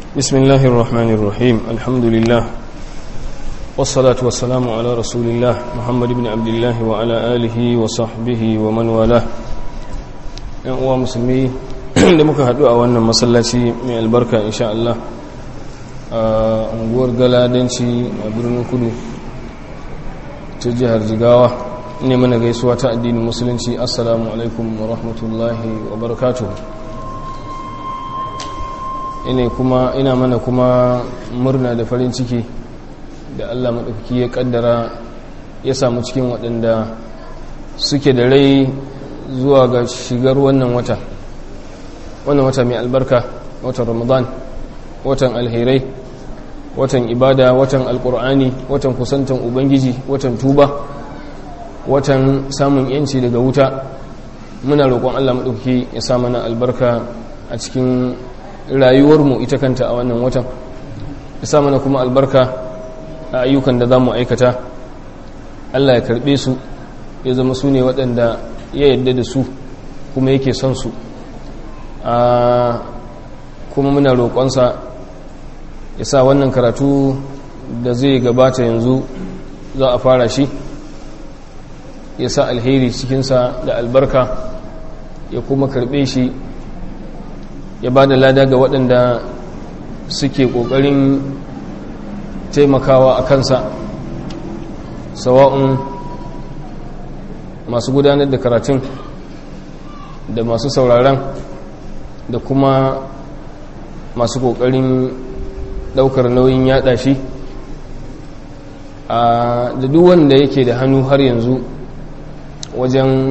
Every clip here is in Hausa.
بسم الله الرحمن الرحيم الحمد لله والصلاة والسلام على رسول الله محمد بن عبد الله وعلى آله وصحبه ومن والاه uwa musulmi da muka haɗu a wannan masallaci mai albarka insha Allah a unguwar galadanci a birnin kudu ta jihar jigawa ne mana gaisuwa ta addinin musulunci assalamu alaikum wa rahmatullahi wa barakatuhu ina kuma ina mana kuma murna da farin ciki da Allah maɗaukaki ya ƙaddara ya samu cikin waɗanda suke da rai zuwa ga shigar wannan wata wannan wata mai albarka watan ramadan watan alherai watan ibada watan alkur'ani watan kusantan ubangiji watan tuba watan samun yanci daga wuta muna roƙon Allah maɗauki ya sa mana albarka a cikin rayuwarmu ita kanta a wannan watan ya sa mana kuma albarka a ayyukan da za mu aikata Allah ya karɓe su ya zama su ne waɗanda ya yadda da su kuma yake son su a kuma muna roƙonsa ya sa wannan karatu da zai gabata yanzu za a fara shi ya sa alheri cikinsa da albarka ya kuma karɓe shi ya ba da lada ga waɗanda suke ƙoƙarin taimakawa a kansa sawa'un masu gudanar da karatun da masu sauraron da kuma masu ƙoƙarin ɗaukar nauyin yaɗa shi a da duk wanda yake da hannu har yanzu wajen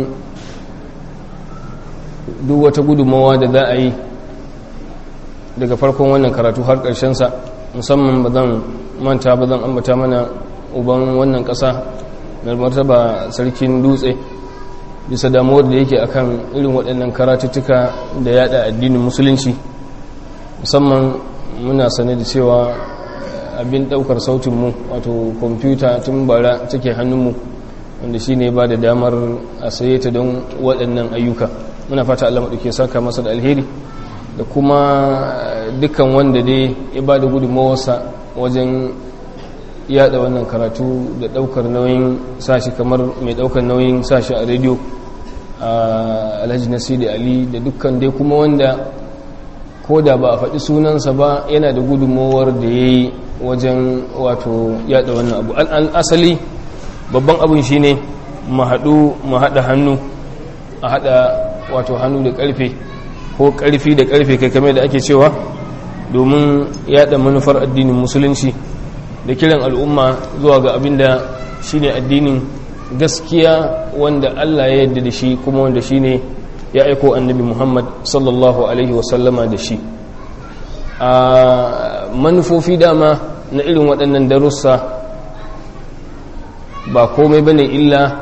duk wata gudunmawa da za a yi daga farkon wannan karatu har sa musamman ba zan manta ba zan ambata mana uban wannan ƙasa mai martaba sarkin dutse bisa damuwar da yake akan irin waɗannan karatuttuka da yada addinin musulunci musamman muna sane da cewa abin ɗaukar sautinmu wato kwamfuta tun bara take hannunmu wanda shi ne ba da damar a saye ta don waɗannan ayyuka muna fata allah maɗauke saka masa da alheri da kuma dukkan wanda dai ya ba da gudunmawarsa wajen yada wannan karatu da daukar nauyin sashi kamar mai daukar nauyin sashi a rediyo a alhaji nasiri ali da dukkan dai kuma wanda ko da ba a faɗi sunansa ba yana da gudunmawar da ya yi wajen wato yada wannan abu asali babban abin shi ne mu haɗu mu haɗa hannu a haɗa wato hannu da ƙarfe ko ƙarfi da ƙarfe kai kamar da ake cewa domin yada manufar addinin musulunci da kiran al'umma zuwa ga abin da shi ne addinin gaskiya wanda Allah ya yadda da shi kuma wanda shi ne ya aiko annabi Muhammad sallallahu Alaihi wasallama da shi a manufofi dama na irin waɗannan darussa ba komai bane illa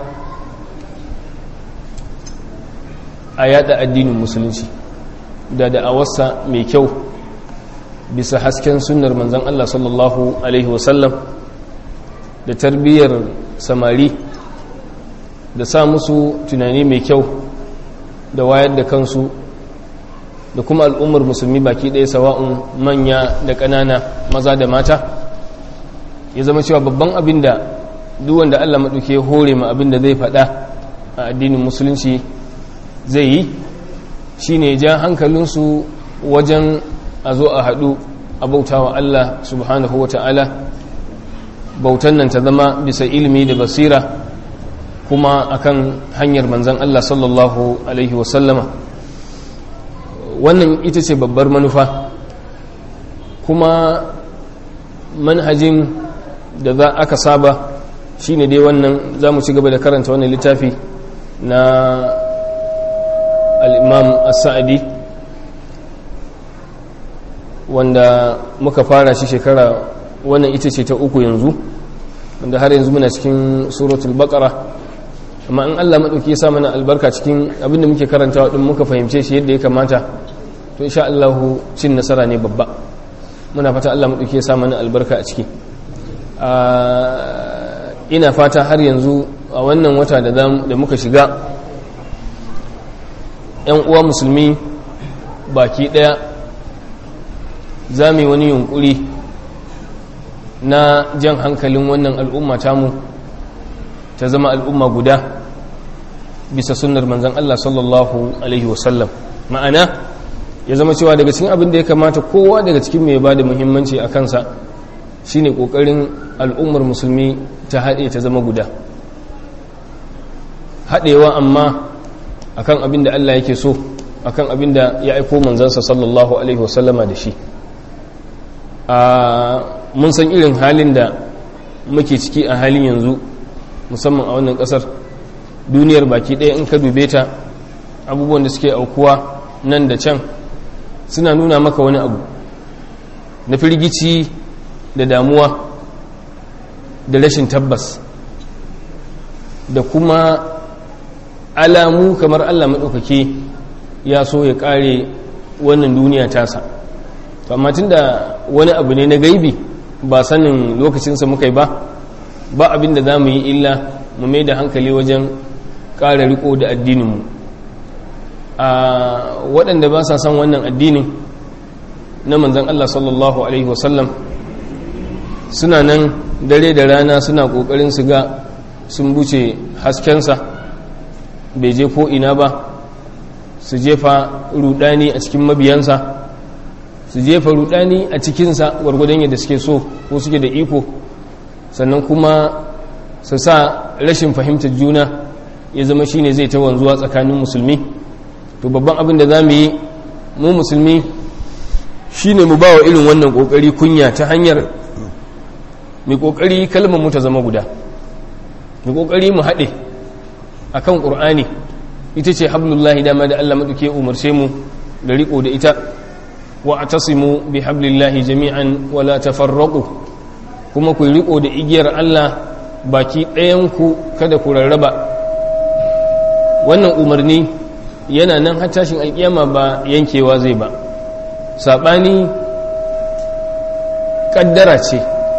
a yada addinin musulunci da da'awarsa mai kyau bisa hasken sunnar manzan Allah sallallahu Alaihi wasallam da tarbiyyar samari da sa musu tunani mai kyau da wayar da kansu da kuma al'ummar musulmi baki ɗaya sawa'un manya da ƙanana maza da mata ya zama cewa babban abin da duwanda Allah maɗauke hore ma abin da zai faɗa a addinin musulunci zai yi shi ne ja hankalinsu wajen a zo a haɗu a bauta wa Allah subhanahu wa ta'ala bautan nan ta zama bisa ilimi da basira kuma akan hanyar manzan Allah sallallahu Alaihi wasallama wannan ita ce babbar manufa kuma manhajin da za aka saba shine dai wannan za mu ci gaba da karanta wannan littafi na al'imam as-sa'adi wanda muka fara shi shekara wannan ita ce ta uku yanzu wanda har yanzu muna cikin suratul baqara amma in Allah madauki ya sa mana albarka cikin abinda muke karantawa din muka fahimce shi yadda ya kamata to insha Allah cin nasara ne babba muna fata Allah madauki ya sa mana albarka a ciki ina fata har yanzu a wannan wata da da muka shiga yan uwa musulmi baki daya za mu yi wani yunkuri na jan hankalin wannan al'umma tamu ta zama al'umma guda bisa sunnar manzan Allah sallallahu Alaihi wasallam ma'ana ya zama cewa daga cikin abin da ya kamata kowa daga cikin mai ba da muhimmanci a kansa shine ƙoƙarin al'ummar musulmi ta haɗe ta zama guda haɗewa amma akan abin da Allah yake so akan abin da ya aiko manzansa sallallahu alaihi wasallama da shi a mun san irin halin da muke ciki a halin yanzu musamman a wannan ƙasar duniyar baki ɗaya in ka dube ta abubuwan da suke aukuwa nan da can suna nuna maka wani abu na firgici da damuwa da rashin tabbas da kuma alamu kamar allah maɗaukaki ya so ya ƙare wannan duniya tasa amma tun da wani abu ne na gaibi ba sanin lokacinsa muka yi ba ba abin da za mu yi illa mu mai da hankali wajen ƙara riko da addininmu a waɗanda ba sa son wannan addinin na manzan allah sallallahu alaihi wasallam suna nan dare da rana suna ƙoƙarin su ga sun buce haskensa bai je ko ina ba su jefa rudani a cikin mabiyansa su jefa rudani a cikinsa gwargwadon yadda suke so ko suke da iko sannan kuma su sa rashin fahimtar juna ya zama shine zai ta wanzuwa tsakanin musulmi to babban abin da za mu yi mu musulmi shine mu ba wa irin wannan kokari kunya ta hanyar mai kokari kalmar mu ta zama guda mai kokari mu haɗe akan ƙur'ani ita ce hablullahi dama da Allah maɗauke umarce mu da riko da ita wa atasimu bi hablillahi jami'an wala tafarraqu kuma ku riko da igiyar Allah baki ɗayan ku kada ku rarraba wannan umarni yana nan har tashin alkiyama ba yankewa zai ba sabani kaddara ce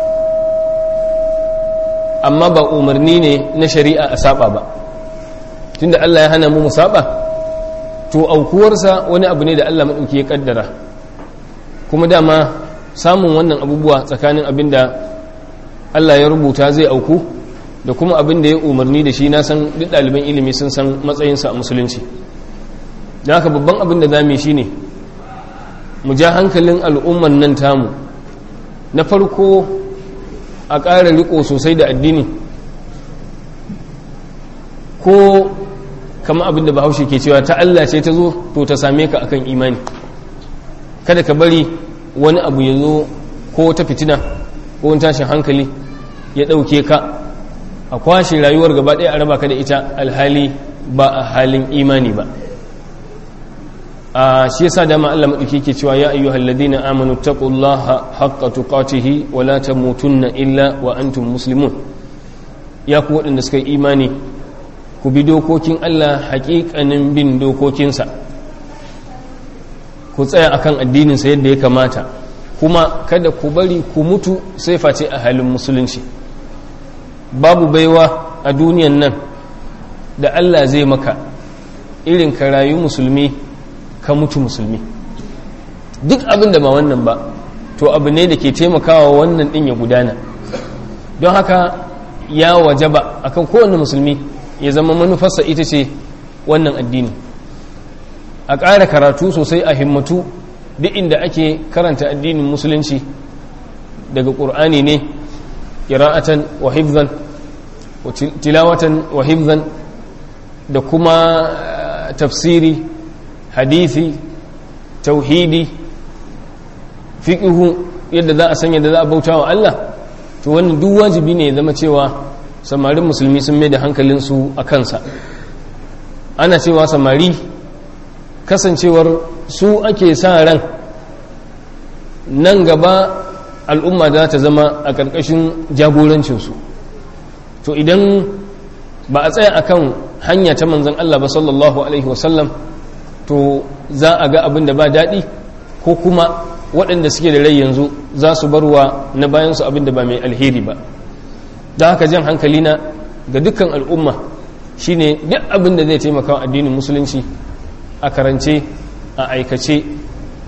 amma ba umarni ne na shari'a a saba ba tunda Allah ya hana mu musaba to aukuwarsa wani abu ne da Allah maɗauki ya kaddara kuma dama samun wannan abubuwa tsakanin abin da Allah ya rubuta zai auku da kuma abin da ya umarni da shi na san duk ɗaliban ilimi sun san matsayinsa a musulunci da haka babban abin da zami shi ne mu ja hankalin al'umman nan tamu na farko a ƙara riko sosai da addini ko kama abin da bahaushe ke cewa ta Allah ce ta zo to ta same ka akan imani kada ka bari wani abu ya zo ko ta fitina ko wani tashin hankali ya ɗauke ka a kwashe rayuwar gaba ɗaya a raba ka da ita alhali ba a halin imani ba a shi yasa dama Allah maɗauki ke cewa ya ayyuhal ladina amanu taqullaha haqqa tuqatihi wa la tamutunna illa wa antum muslimun ya ku waɗanda suka yi imani ku bi dokokin Allah haƙiƙanin bin dokokinsa ku tsaya akan addininsa yadda ya kamata kuma kada ku bari ku mutu sai face a halin musulunci babu baiwa a duniyan nan da Allah zai maka irin ka rayu musulmi ka mutu musulmi duk abin da ba wannan ba to abu ne da ke taimakawa wannan din ya gudana don haka ya wajaba akan kowane musulmi ya zama manufarsa ita ce wannan addini a ƙara karatu sosai a himmatu duk inda ake karanta addinin musulunci daga ƙur'ani ne ƙira'atan wa hifzan tilawatan wa hifzan da kuma tafsiri hadisi tauhidi fiƙihu yadda za a sanya da za a bauta wa Allah to wannan duk wajibi ne ya zama cewa samarin musulmi sun mai da hankalinsu a kansa ana cewa samari kasancewar su ake sa ran nan gaba al'umma za ta zama a ƙarƙashin jagorancinsu to idan ba a tsaya akan hanya ta manzan Allah ba sallallahu alaihi wasallam to za a ga abin da ba daɗi ko kuma waɗanda suke da rai yanzu za su barwa na bayansu abin da ba mai alheri ba don haka jan hankalina ga dukkan al'umma shine duk abin da zai taimaka wa addinin musulunci a karance a aikace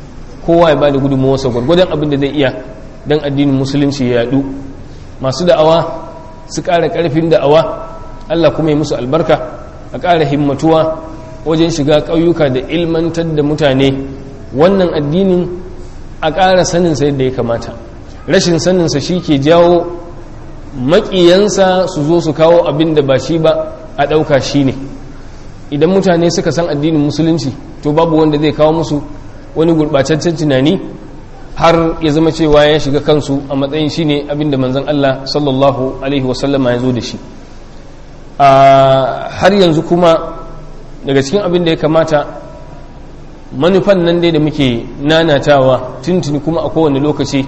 kowa ya ba da gudunmawarsa gwargwadon abin da zai iya don addinin musulunci ya yadu masu da'awa su ƙara ƙarfin da'awa allah kuma ya musu albarka a ƙara himmatuwa wajen shiga ƙauyuka da ilmantar da mutane wannan addinin a ƙara saninsa yadda ya kamata rashin saninsa shi ke jawo maƙiyansa su zo su kawo abin da ba shi ba a ɗauka shi ne idan mutane suka san addinin musulunci to babu wanda zai kawo musu wani gurɓataccen tunani har ya zama cewa ya shiga kansu a matsayin shi ne abin da manzan Allah sallallahu alaihi wasallama ya zo da shi har yanzu kuma daga cikin abin da ya kamata manufan nan dai da muke nanatawa tuntuni kuma a kowane lokaci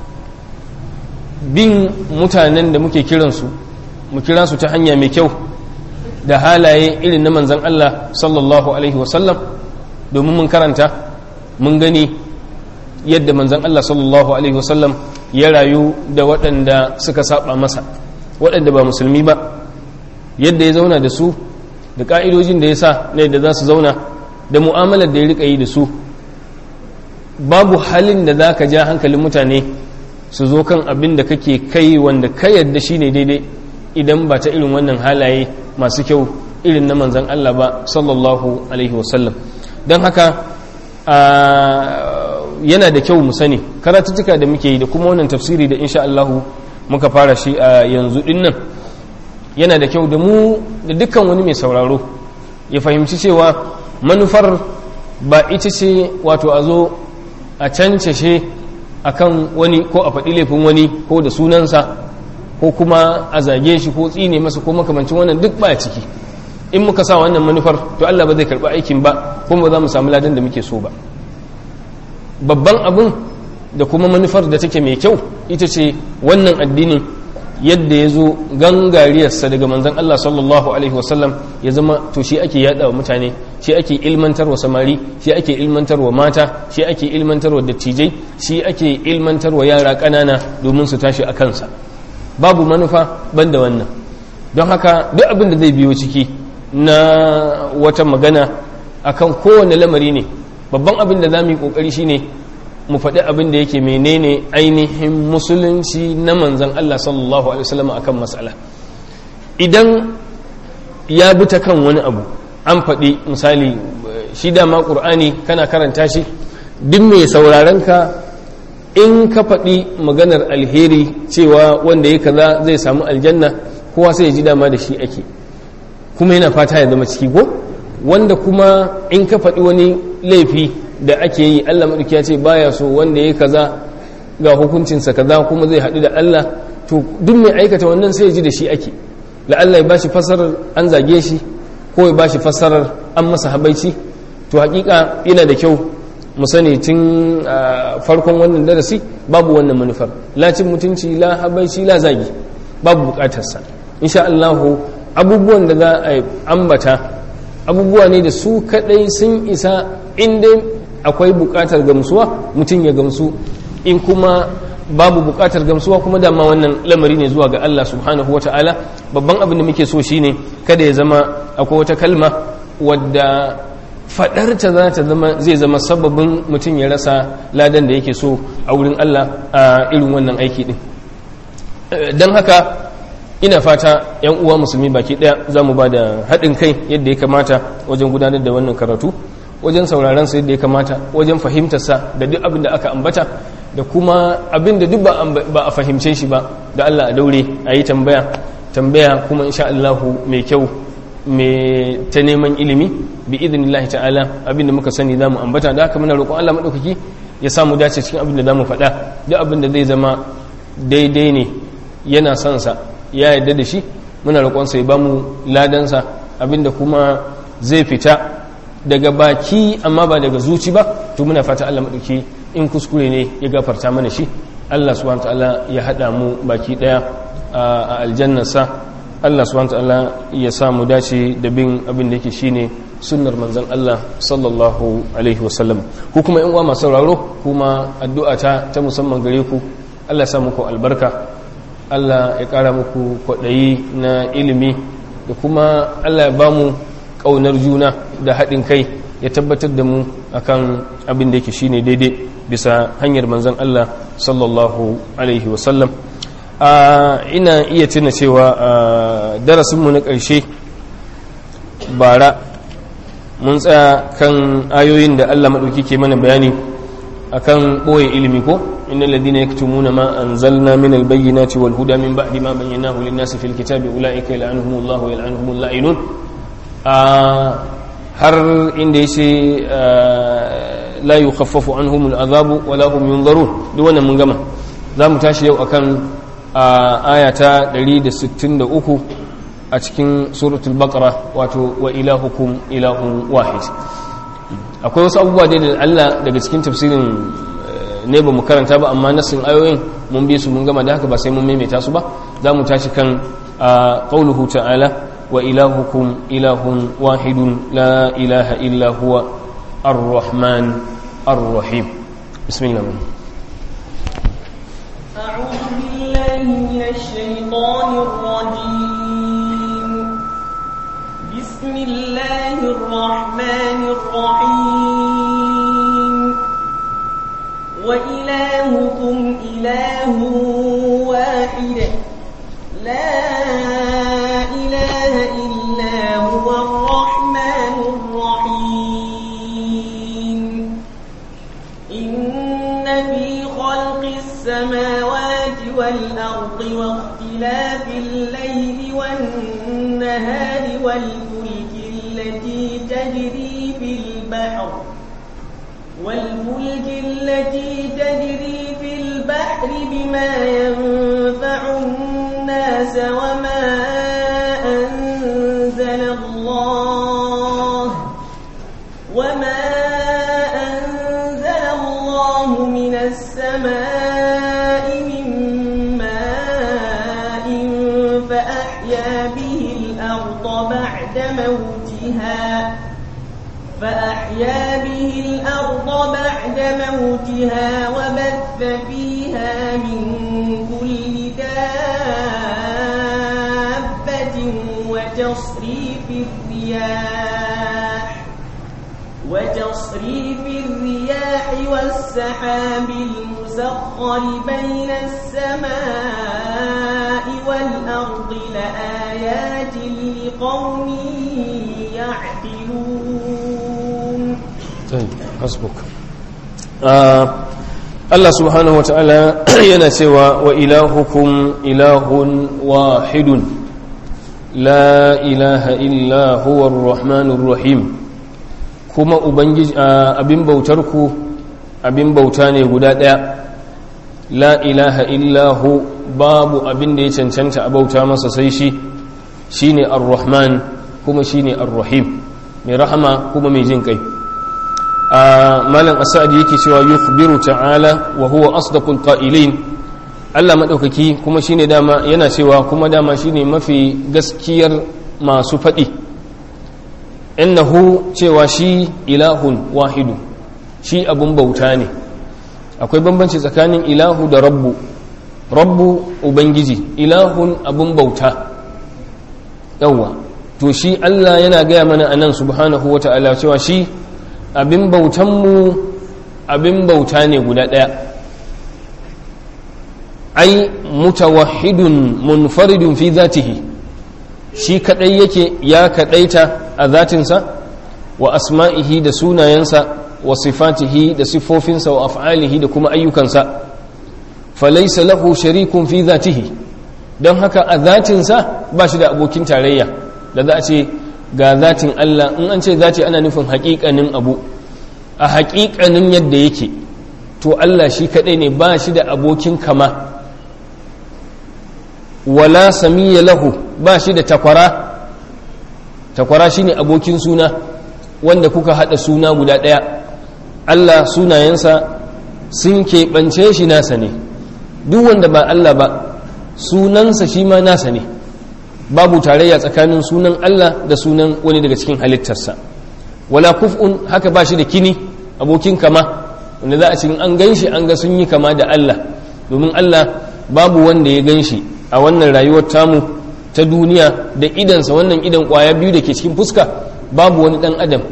bin mutanen da muke kiransu mu kira su ta hanya mai kyau da halaye irin na manzan Allah sallallahu alaihi wasallam domin mun karanta mun gani yadda manzan Allah sallallahu alaihi wasallam ya rayu da waɗanda suka saba masa waɗanda ba musulmi ba yadda ya zauna da su da ƙa'idojin da ya sa na yadda za su zauna da mu'amalar da ya riƙa yi da su babu halin da za ka ja hankalin mutane su zo kan abin da kake kai wanda ka yadda shi ne daidai idan ba ta irin wannan halaye masu kyau irin na manzan Allah ba sallallahu alaihi wasallam don haka yana da kyau mu sani karatuttuka da muke yi da kuma wannan tafsiri da insha Allahu muka fara shi a yanzu dinnan yana da kyau da mu da dukkan wani mai sauraro ya fahimci cewa manufar ba ita ce wato a zo a cancashe akan wani ko a faɗi laifin wani ko da sunansa ko kuma a zage shi ko tsine masa ko makamancin wannan duk ba ciki in muka sa wannan manufar to Allah ba zai karɓi aikin ba kuma ba za mu samu ladan da muke so ba babban abin da kuma manufar da take mai kyau ita ce wannan addinin yadda ya zo gangariyarsa daga manzan Allah sallallahu Alaihi wasallam ya zama to shi ake yada wa mutane shi ake ilmantar wa samari shi ake ilmantar wa mata shi ake ilmantar wa dattijai shi ake ilmantar wa yara ƙanana domin su tashi a kansa babu manufa banda wannan don haka duk abin da zai biyo ciki na wata magana akan kowane lamari ne babban abin da za mu yi ƙoƙari shine mu faɗi abin da yake menene ainihin musulunci na manzan Allah sallallahu Alaihi wasallam a kan matsala idan ya bi ta kan wani abu an faɗi misali shi dama ƙur'ani kana karanta shi duk mai sauraron ka in ka faɗi maganar alheri cewa wanda ya kaza zai samu aljanna kowa sai ya ji dama da shi ake kuma yana fata ya zama ciki ko wanda kuma in ka faɗi wani laifi da ake yi Allah maɗauki ya ce baya so wanda ya kaza ga hukuncinsa kaza kuma zai haɗu da Allah to duk mai aikata wannan sai ya ji da shi ake la'alla ya bashi fassarar an zage shi ko ya bashi fassarar an masa habaici to hakika yana da kyau mu sani tun farkon wannan darasi babu wannan manufar la cin mutunci la habaici la zagi babu bukatarsa insha Allah abubuwan da za a ambata abubuwa ne da su kadai sun isa inda akwai bukatar gamsuwa mutum ya gamsu in kuma babu bukatar gamsuwa kuma dama wannan lamari ne zuwa ga Allah subhanahu wata'ala babban abin da muke so shine kada ya zama akwai wata kalma wadda fadarta za ta zama zai zama sababin mutum ya rasa ladan da yake so a wurin Allah a irin wannan aiki din don haka ina fata yan uwa musulmi baki daya za mu ba da haɗin kai yadda ya kamata wajen gudanar da wannan karatu wajen sauraron sa yadda ya kamata wajen fahimtarsa da duk abin da aka ambata da kuma abin da duk ba a fahimce shi ba da Allah a daure a yi tambaya tambaya kuma insha Allahu mai kyau mai ta neman ilimi bi idinillahi ta'ala abin da muka sani za mu ambata da haka muna roƙon Allah maɗaukaki ya samu dace cikin abin da za mu faɗa duk abin da zai zama daidai ne yana son sa ya yarda da shi muna roƙonsa ya ba mu ladansa abin da kuma zai fita daga baki amma ba daga zuci ba to muna fata Allah maɗauki in kuskure ne ya gafarta mana shi Allah subhanahu ta'ala ya haɗa mu baki ɗaya a aljannarsa Allah subhanahu ta'ala ya sa mu dace da bin abin da yake shine sunnar manzon Allah sallallahu alaihi wasallam ku kuma yan uwa masu sauraro kuma addu'a ta ta musamman gare ku Allah ya sa muku albarka Allah ya ƙara muku kwaɗayi na ilimi da kuma Allah ya ba mu ƙaunar juna da haɗin kai ya tabbatar da mu akan abin da yake shine daidai bisa hanyar manzon Allah sallallahu alaihi wasallam ina iya tuna cewa darasinmu na ƙarshe bara mun tsaya kan ayoyin da Allah maɗauki ke mana bayani akan ɓoye ilimi ko inna ladina yaktumuna ma anzalna min albayyinati wal huda min ba'di ma bayyanahu lin-nasi fil kitabi ulaika yal'anuhumullahu wa yal'anuhumul la'inun har inda yace la yukhaffafu anhumul azabu wa la hum yunzarun duk wannan mun gama zamu tashi yau akan ayata 163 a cikin suratul baqara wato wa ilahukum ilahun wahid akwai wasu abubuwa da Allah daga cikin tafsirin ne ba mu karanta ba amma nasin ayoyin mun bi su mun gama da haka ba sai mun maimaita su ba za mu tashi kan qauluhu ta'ala wa ilahukum ilahun wahidun la ilaha illa huwa ar-rahman ar-rahim bismillah أعوذ بالله من الشيطان الرجيم بسم الله الرحمن الرحيم وإلهكم إله واحد لا إله إلا هو الرحمن الرحيم إن في خلق السماوات والأرض واختلاف الليل والنهار والفلك التي تجري في البحر والفلك التي تجري في البحر بما ينفع الناس وما أنزل الله وما أنزل الله من السماء من ماء فأحيا به الأرض بعد موتها فأحيا به الأرض بعد موتها وبث فيها من كل دابة وتصريف الرياح وتصريف الرياح والسحاب المسخر بين السماء والأرض لآيات لقوم يعقلون hasbuk Allah subhanahu wa ta'ala yana cewa wa ilahukum ilahun wahidun la ilaha illa huwa rahmanur rahim kuma ubangiji abin bautarku abin bauta ne guda ɗaya la ilaha illa hu babu abin da ya cancanta a bauta masa sai shi shine ar-rahman kuma shine ar-rahim mai rahama kuma mai jin kai malam asadi yake cewa yukhbiru ta'ala wa huwa asdaqul qa'ilin Allah madaukaki kuma shine dama yana cewa kuma dama shine mafi gaskiyar masu fadi innahu cewa shi ilahun wahidu shi abun bauta ne akwai bambanci tsakanin ilahu da rabbu rabbu ubangiji ilahun abun bauta yawwa to shi Allah yana gaya mana anan subhanahu wata'ala cewa shi abin bautanmu abin bauta ne guda ɗaya ai mutawahidun munfaridun fi zatihi shi kadai yake ya kadaita a zatinsa wa asma'ihi da sunayensa wa sifatihi da siffofinsa wa af'alihi da kuma ayyukansa falaisa lahu sharikun fi zatihi don haka a zatinsa ba shi da abokin tarayya da za a ce ga zatin Allah in an ce zati ana nufin haƙiƙanin abu a haƙiƙanin yadda yake to Allah shi kaɗai ne ba shi da abokin kama wala samiya lahu ba shi da takwara takwara shi ne abokin suna wanda kuka haɗa suna guda ɗaya Allah sunayensa sun keɓance shi nasa ne duk wanda ba Allah ba sunansa shi ma nasa ne babu tarayya tsakanin sunan Allah da sunan wani daga cikin halittarsa wala kuf'un haka ba shi da kini abokin kama wanda za a cikin an gan shi an ga sun yi kama da Allah domin Allah babu wanda ya gan shi a wannan rayuwar tamu ta duniya da idansa wannan idan kwaya biyu da ke cikin fuska babu wani dan adam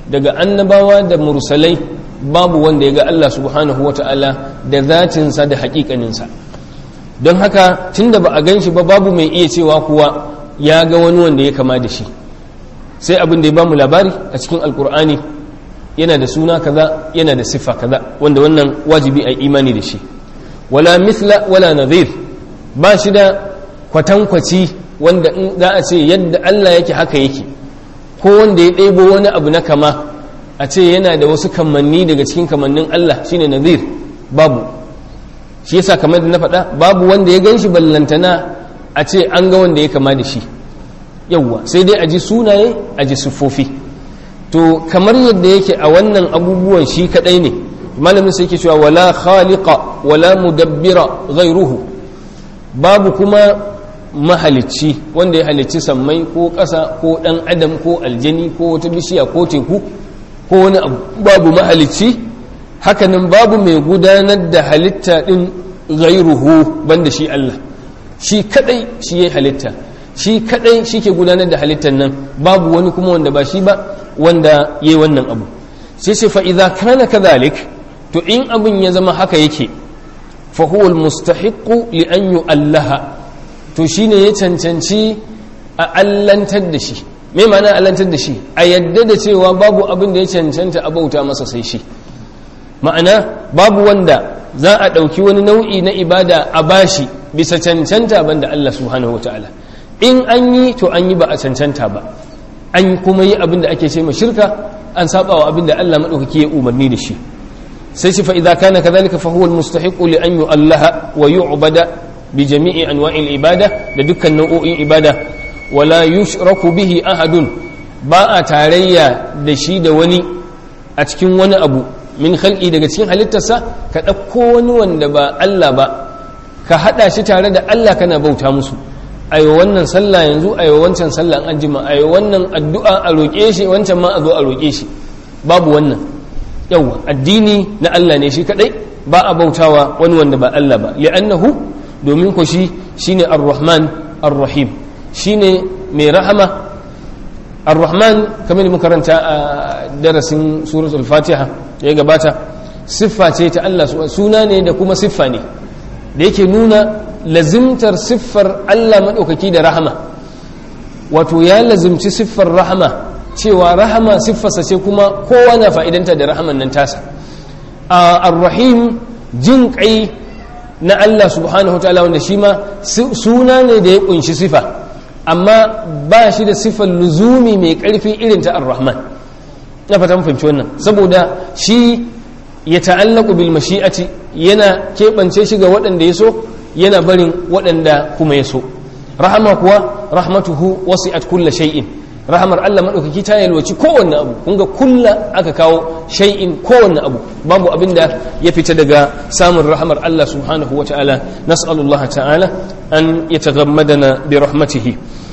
daga annabawa da mursalai babu wanda ya ga Allah subhanahu wata'ala da zatinsa da haƙiƙaninsa don haka tunda ba a gan shi ba babu mai iya cewa kuwa ya ga wani wanda ya kama da shi sai abin da ya bamu labari a cikin alkur'ani yana da suna kaza yana da siffa kaza wanda wannan wajibi a imani da shi wala mithla wala nadhir ba shi da kwatankwaci wanda in za a ce yadda Allah yake haka yake ko wanda ya ɗebo wani abu na kama a ce yana da wasu kamanni daga cikin kamannin Allah shine nadhir babu shi yasa kamar da na faɗa babu wanda ya gan shi ballantana a ce an ga wanda ya kama da shi yawwa sai dai a ji sunaye a ji siffofi to kamar yadda yake a wannan abubuwan shi kadai ne malamin sai yake cewa wala khaliqa wala mudabbira ghairuhu babu kuma mahalicci wanda ya halicci sammai ko ƙasa ko ɗan adam ko aljani ko wata bishiya ko teku ko wani abu babu mahalicci hakanan babu mai gudanar da halitta ɗin ghairuhu banda shi Allah shi kadai shi ya halitta shi kadai shi ke gudanar da halittar nan babu wani kuma wanda ba shi ba wanda ya yi wannan abu sai ce fa'iza kana kadhalik to in abin ya zama haka yake fahuwal mustahiqu li an yu'allaha to shine ya cancanci a allantar da shi me ma'ana allantar da shi a yadda da cewa babu abin da ya cancanta a bauta masa sai shi ma'ana babu wanda za a ɗauki wani nau'i na ibada a bashi bisa cancanta banda Allah subhanahu wa ta'ala in an yi to an yi ba a cancanta ba an kuma yi abin da ake ce ma shirka an saba wa abin da Allah maɗaukaki ya umarni da shi sai shi fa idza kana kadhalika fa huwa almustahiqu li an yu'allaha wa yu'bada bi jami'i anwa'il ibada da dukkan nau'o'in ibada wala yushraku bihi ahadun ba a tarayya da shi da wani a cikin wani abu min khalqi daga cikin halittarsa ka ɗauko wani wanda ba Allah ba ka haɗa shi tare da Allah kana bauta musu ayo wannan sallah yanzu ayo wancan sallah an jima ayo wannan addu'a a roƙe shi wancan ma a zo a roƙe shi babu wannan yawa addini na Allah ne shi kadai ba a bautawa wani wanda ba Allah ba li'annahu domin ko shi shine ar-rahman ar-rahim shine mai rahama ar-rahman kamar da muka karanta a darasin suratul fatiha ya gabata siffa ce ta Allah suna ne da kuma siffa ne da yake nuna lazimtar siffar Allah maɗaukaki da rahama wato ya lazimci siffar rahama cewa rahama siffarsa ce kuma kowa na fa'idanta da rahaman nan tasa a arrahim jin ƙai na Allah subhanahu ta'ala wanda shi ma suna ne da ya ƙunshi sifa amma ba shi da siffar luzumi mai ƙarfi irin ta ar-rahman na fatan fahimci wannan saboda shi ya ta'allaku bil mashi'ati yana keɓance shi ga waɗanda ya so yana barin waɗanda kuma ya so rahama kuwa rahmatuhu wasi'at kulla shay'in rahamar Allah madaukaki ta yalwaci kowanne abu kun ga kulla aka kawo shay'in kowanne abu babu abin da ya fita daga samun rahamar Allah subhanahu wa ta'ala nas'alullah ta'ala an yataghammadana bi rahmatihi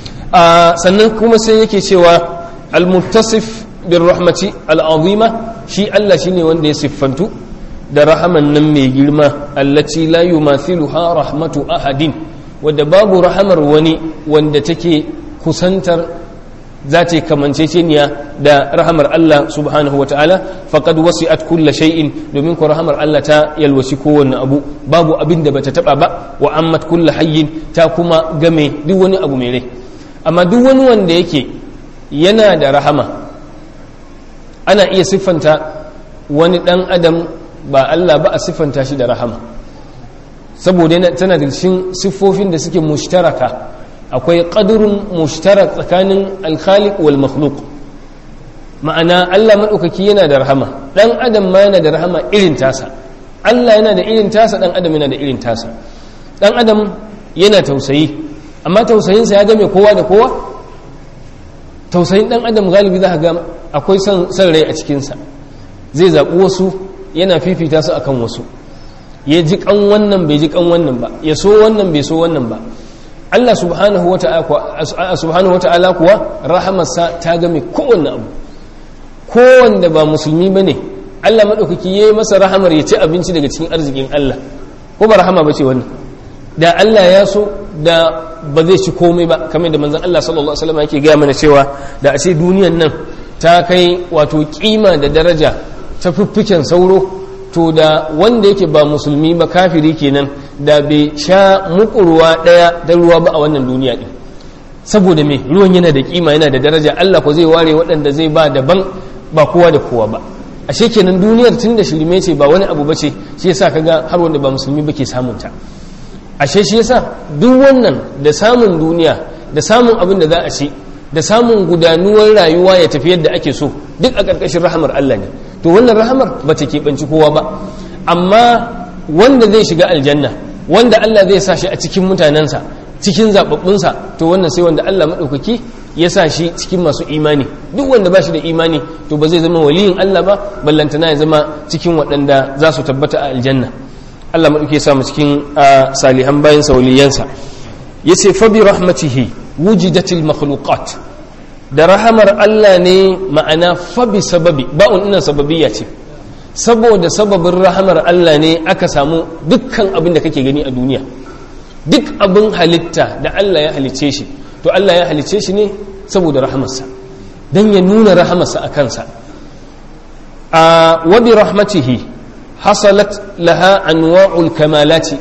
sannan kuma sai yake cewa al-muttasif bir rahmati al-azima shi Allah shine wanda ya siffantu da rahaman nan mai girma allaci la yumathiluha rahmatu ahadin wadda babu rahamar wani wanda take kusantar za ta kamanceceniya da rahamar Allah subhanahu wa ta'ala faqad wasi'at kulla shay'in domin ko rahamar Allah ta yalwaci kowanne abu babu abin da bata taba ba wa ammat kulla hayyin ta kuma game duk wani abu mai rai amma duk wani wanda yake yana da rahama ana iya siffanta wani dan adam ba Allah ba a siffanta shi da rahama saboda tana da cikin siffofin da suke mushtaraka akwai ƙadurin mushtarak tsakanin alkhaliq wal makhluk ma'ana Allah maɗaukaki yana da rahama ɗan adam ma yana da rahama irin tasa Allah yana da irin tasa ɗan adam yana da irin tasa ɗan adam yana tausayi amma tausayinsa ya game kowa da kowa tausayin ɗan adam galibi za ga akwai son rai a cikinsa zai zaɓi wasu yana fifita su akan wasu ya ji kan wannan bai ji kan wannan ba ya so wannan bai so wannan ba Allah subhanahu wa ta'ala kuwa rahamarsa ta game kowanne abu kowanne ba musulmi ba ne Allah maɗaukaki ya yi masa rahamar ya ci abinci daga cikin arzikin Allah ko ba rahama ba ce wannan da Allah ya so da ba zai ci komai ba kamar da manzan Allah sallallahu Alaihi wasallam yake gaya mana cewa da a ce duniyan nan ta kai wato kima da daraja ta fiffiken sauro to da wanda yake ba musulmi ba kafiri kenan da bai sha mukurwa daya da ruwa ba a wannan duniya din saboda me ruwan yana da kima yana da daraja Allah ko zai ware waɗanda zai ba daban ba kowa da kowa ba ashe kenan duniyar tun da shirme ce ba wani abu bace shi yasa kaga har wanda ba musulmi ba ke samun ta ashe shi yasa duk wannan da samun duniya da samun abin da za a ci da samun gudanuwar rayuwa ya tafi yadda ake so duk a ƙarƙashin rahamar Allah ne to wannan rahamar ba ta keɓanci kowa ba amma wanda zai shiga aljanna wanda Allah zai sa shi a cikin mutanensa cikin zaɓaɓɓunsa to wannan sai wanda Allah maɗaukaki ya sa shi cikin masu imani duk wanda ba shi da imani to ba zai zama waliyin Allah ba ballantana ya zama cikin waɗanda za su tabbata a aljanna Allah maɗauki ya sa mu cikin salihan bayan waliyansa ya ce fa bi rahmatihi wujidatil makhluqat da rahamar Allah ne ma'ana fa bi sababi ba'un ina sababiyya ce saboda sababin rahamar Allah ne aka samu dukkan abin da kake gani a duniya duk abin halitta da Allah ya halicce shi to Allah ya halicce shi ne saboda rahamarsa don ya nuna rahamarsa a kansa a wabi rahmatihi hasalat laha anwa'ul kamalati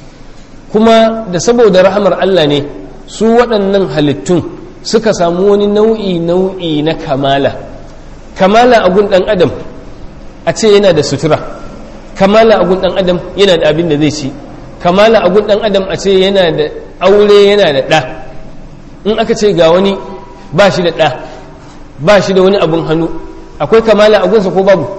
kuma da saboda rahamar Allah ne su waɗannan halittun suka samu wani nau'i nau'i na kamala kamala a gun ɗan adam a ce yana da sutura kamala a gun ɗan adam yana da abin da zai ci kamala a gun ɗan adam a ce yana da aure yana da ɗa in aka ce ga wani ba shi da ɗa ba shi da wani abun hannu akwai kamala a gunsa ko babu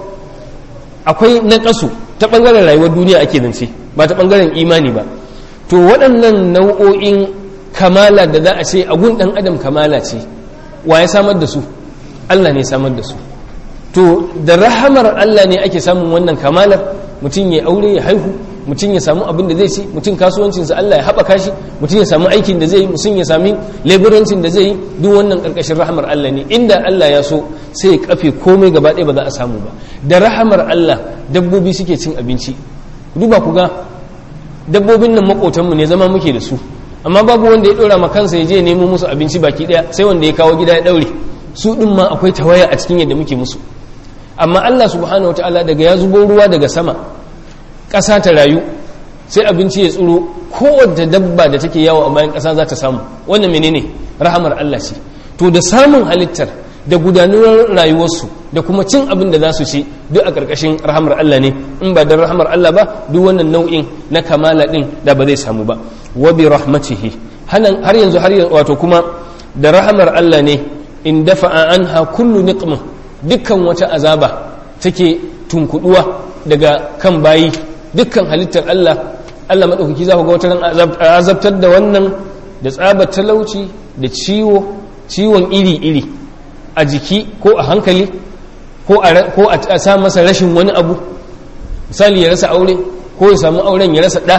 akwai naƙasu ta ɓangaren rayuwar duniya ake zance ba ta ɓangaren imani ba to waɗannan nau'o'in kamala da za a ce a gun ɗan adam kamala ce wa ya samar da su allah ne samar da su to da rahamar allah ne ake samun wannan kamalar mutum ya aure ya haihu mutum ya samu abin da zai ci mutum kasuwancinsa Allah ya haɓaka shi mutum ya samu aikin da zai yi mutum ya sami leburancin da zai yi duk wannan ƙarƙashin rahamar Allah ne inda Allah ya so sai ya kafe komai gaba ɗaya ba za a samu ba da rahamar Allah dabbobi suke cin abinci duba ku ga dabbobin nan maƙotanmu ne zama muke da su amma babu wanda ya ɗora ma kansa ya je ya nemo musu abinci baki ɗaya sai wanda ya kawo gida ya ɗaure su ɗin ma akwai tawaya a cikin yadda muke musu amma Allah subhanahu wataala daga ya zubo ruwa daga sama ƙasa ta rayu sai abinci ya tsiro kowace dabba da take yawo a bayan ƙasa za ta samu wannan menene rahamar Allah ce to da samun halittar da gudanuwar rayuwarsu da kuma cin abin da za su ci duk a ƙarƙashin rahamar Allah ne in ba da rahamar Allah ba duk wannan nau'in na kamala ɗin da ba zai samu ba wa bi rahmatihi har yanzu har yanzu wato kuma da rahamar Allah ne in dafa'a anha kullu niqma dukkan wata azaba take tunkuduwa daga kan bayi dukkan halittar Allah Allah maɗaukaki za ku ga wata azabtar da wannan da tsabar talauci da ciwo ciwon iri-iri a jiki ko a hankali ko a sa masa rashin wani abu misali ya rasa aure ko ya samu auren ya rasa ɗa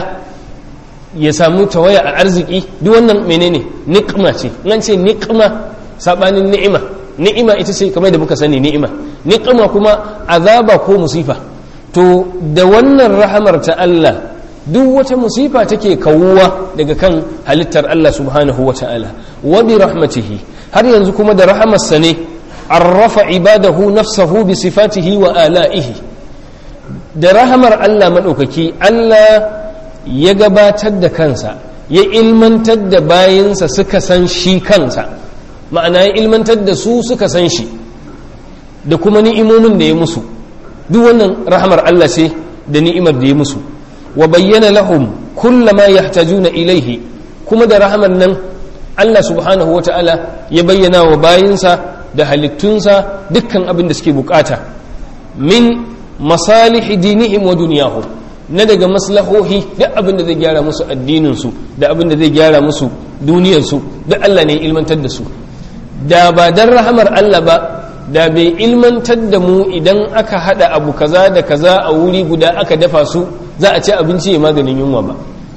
ya samu tawaya a arziki duk wannan menene ni'ima ce nan ce ni'ima sabanin ni'ima ni'ima ita ce kamar da muka sani ni'ima ni'ima kuma azaba ko musifa to da wannan rahamar ta Allah duk wata musifa take kawuwa daga kan halittar Allah subhanahu wa ta'ala wa bi rahmatihi har yanzu kuma da rahamarsa ne arrafa ibadahu nafsahu bi sifatihi wa ala'ihi da rahamar Allah maɗaukaki Allah ya gabatar da kansa ya ilmantar da bayinsa suka san shi kansa ma'ana ya ilmantar da su suka san shi da kuma ni'imomin da ya musu duk wannan rahamar Allah ce da ni'imar da ya musu wa bayyana lahum kullama yahtajuna ilaihi kuma da rahamar nan Allah subhanahu wata'ala ya bayyana wa bayinsa da halittunsa dukkan abin da suke bukata min masalihi dinihim wa duniyahum na daga maslahohi duk abin da zai gyara musu addininsu da abin da zai gyara musu duniyarsu duk Allah ne ilmantar da su da ba dan rahamar Allah ba da bai ilmantar da mu idan aka hada abu kaza da kaza a wuri guda aka dafa su za a ci abinci ya maganin yunwa ba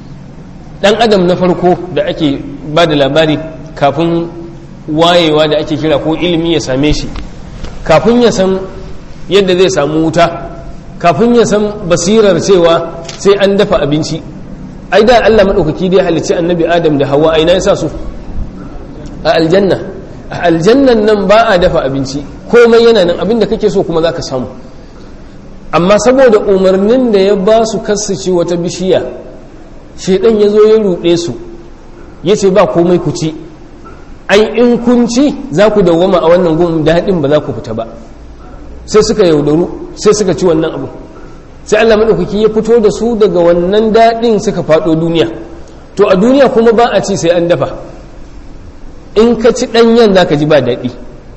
dan adam na farko da ake ba da labari kafin wayewa da ake kira ko ilimi ya same shi kafin ya san yadda zai samu wuta kafin ya san basirar cewa sai an dafa abinci ai da Allah maɗaukaki dai halicci annabi adam da hawa aina ya sa su a aljanna a aljannan nan ba a dafa abinci komai yana nan abin da kake so kuma za ka samu amma saboda umarnin da ya ba su kassace wata bishiya shaidan ya zo ya ruɗe su ya ce ba komai ku ci ai in kun ci za ku dawwama a wannan gun daɗin ba za ku fita ba sai suka yaudaru sai suka ci wannan abu sai Allah maɗaukaki ya fito da su daga wannan daɗin suka faɗo duniya to a duniya kuma ba a ci sai an dafa in ka ci ɗanyen za ka ji ba daɗi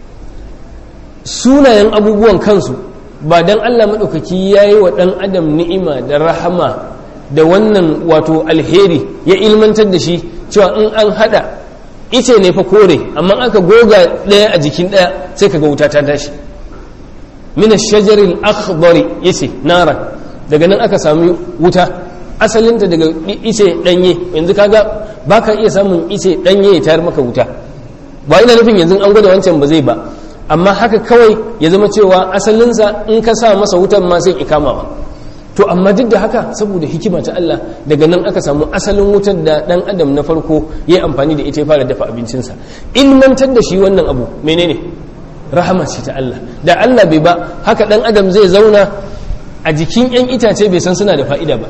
sunayen abubuwan kansu ba don Allah maɗaukaki ya yi wa ɗan adam ni'ima da rahama da wannan wato alheri ya ilmantar da shi cewa in an haɗa ice ne fa kore amma aka goga ɗaya a jikin ɗaya sai ka ga wuta ta tashi min shajaril akhdari yace nara daga nan aka sami wuta asalinta daga ice danye yanzu kaga baka iya samun ice danye ya tayar maka wuta ba ina nufin yanzu an gwada wancan ba zai ba amma haka kawai ya zama cewa asalinsa in ka sa masa wutan ma sai ikama ba to amma duk da haka saboda hikima ta Allah daga nan aka samu asalin wutar da dan adam na farko ya yi amfani da ita ya fara dafa abincinsa ilmantar da shi wannan abu menene rahama ce ta Allah da Allah bai ba haka dan adam zai zauna a jikin yan itace bai san suna da fa'ida ba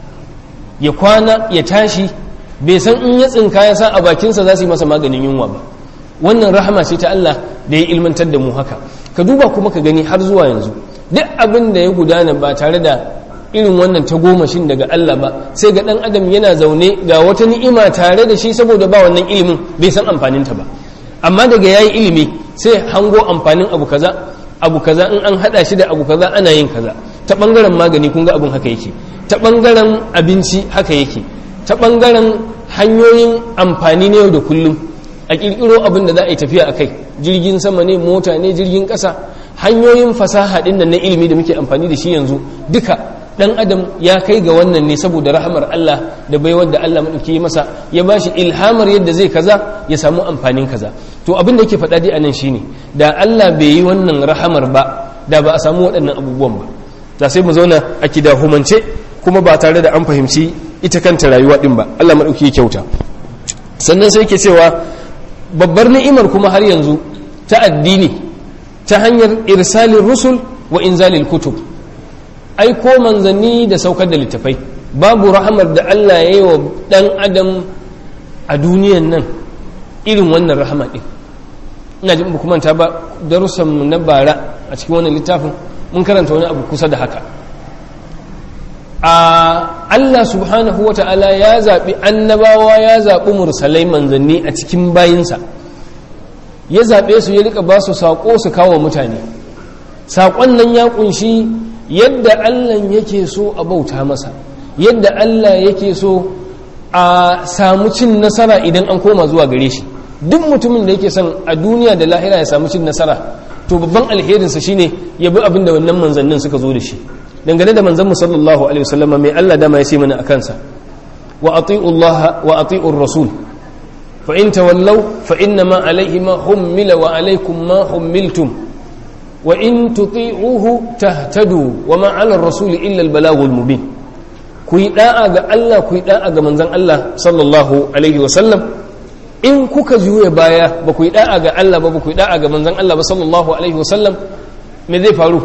ya kwana ya tashi bai san in ya tsinka ya sa a bakinsa za su yi masa maganin yunwa ba wannan rahama ce ta Allah da ya ilmantar da mu haka ka duba kuma ka gani har zuwa yanzu duk abin da ya gudana ba tare da irin wannan tagomashin daga Allah ba sai ga dan adam yana zaune ga wata ni'ima tare da shi saboda ba wannan ilimin bai san amfaninta ba amma daga yayi ilimi sai hango amfanin abu kaza abu kaza in an hada shi da abu kaza ana yin kaza ta bangaren magani kun ga abin haka yake ta bangaren abinci haka yake ta bangaren hanyoyin amfani na yau da kullum a kirkiro abin da za a yi tafiya a kai jirgin sama ne mota ne jirgin ƙasa hanyoyin fasaha ɗin nan na ilimi da muke amfani da shi yanzu duka dan adam ya kai ga wannan ne saboda rahamar Allah da baiwar da Allah madauki masa ya bashi ilhamar yadda zai kaza ya samu amfanin kaza to abin da yake faɗa dai anan shine da Allah bai yi wannan rahamar ba da ba a samu waɗannan abubuwan ba da sai mu zauna a kidahumance kuma ba tare da an fahimci ita kanta rayuwa din ba Allah madauki ya kyauta sannan sai yake cewa babbar ni'imar kuma har yanzu ta addini ta hanyar irsalin rusul wa inzalil kutub aiko manzanni da saukar da littafai babu rahamar da Allah ya yi wa ɗan adam a duniyan nan irin wannan rahama ɗin ina jin ba manta ba darussanmu na bara a cikin wannan littafin mun karanta wani abu kusa da haka a Allah subhanahu wa ta'ala ya zaɓi annabawa ya zaɓi mursalai manzanni a cikin bayinsa ya zaɓe su ya rika ba su saƙo su kawo mutane saƙon nan ya ƙunshi yadda Allah yake so a bauta masa yadda Allah yake so a samu cin nasara idan an koma zuwa gare shi duk mutumin da yake son a duniya da lahira ya samu cin nasara to babban alherinsa shine ya bi abin da wannan manzannin suka zo da shi dangane da manzan mu sallallahu alaihi wasallam mai Allah dama ya ce mana akan sa wa ati'u Allah wa ati'u rasul fa in tawallaw fa inna ma alaihi ma hummila wa alaikum ma hummiltum wa in tuti'uhu tahtadu wa ma 'ala ar-rasul illa al-balaghul mubin ku yi da'a ga Allah ku yi da'a ga manzon Allah sallallahu alaihi wa sallam in kuka juya baya ba ku yi da'a ga Allah ba ba ku yi da'a ga manzon Allah ba sallallahu alaihi wa sallam me zai faru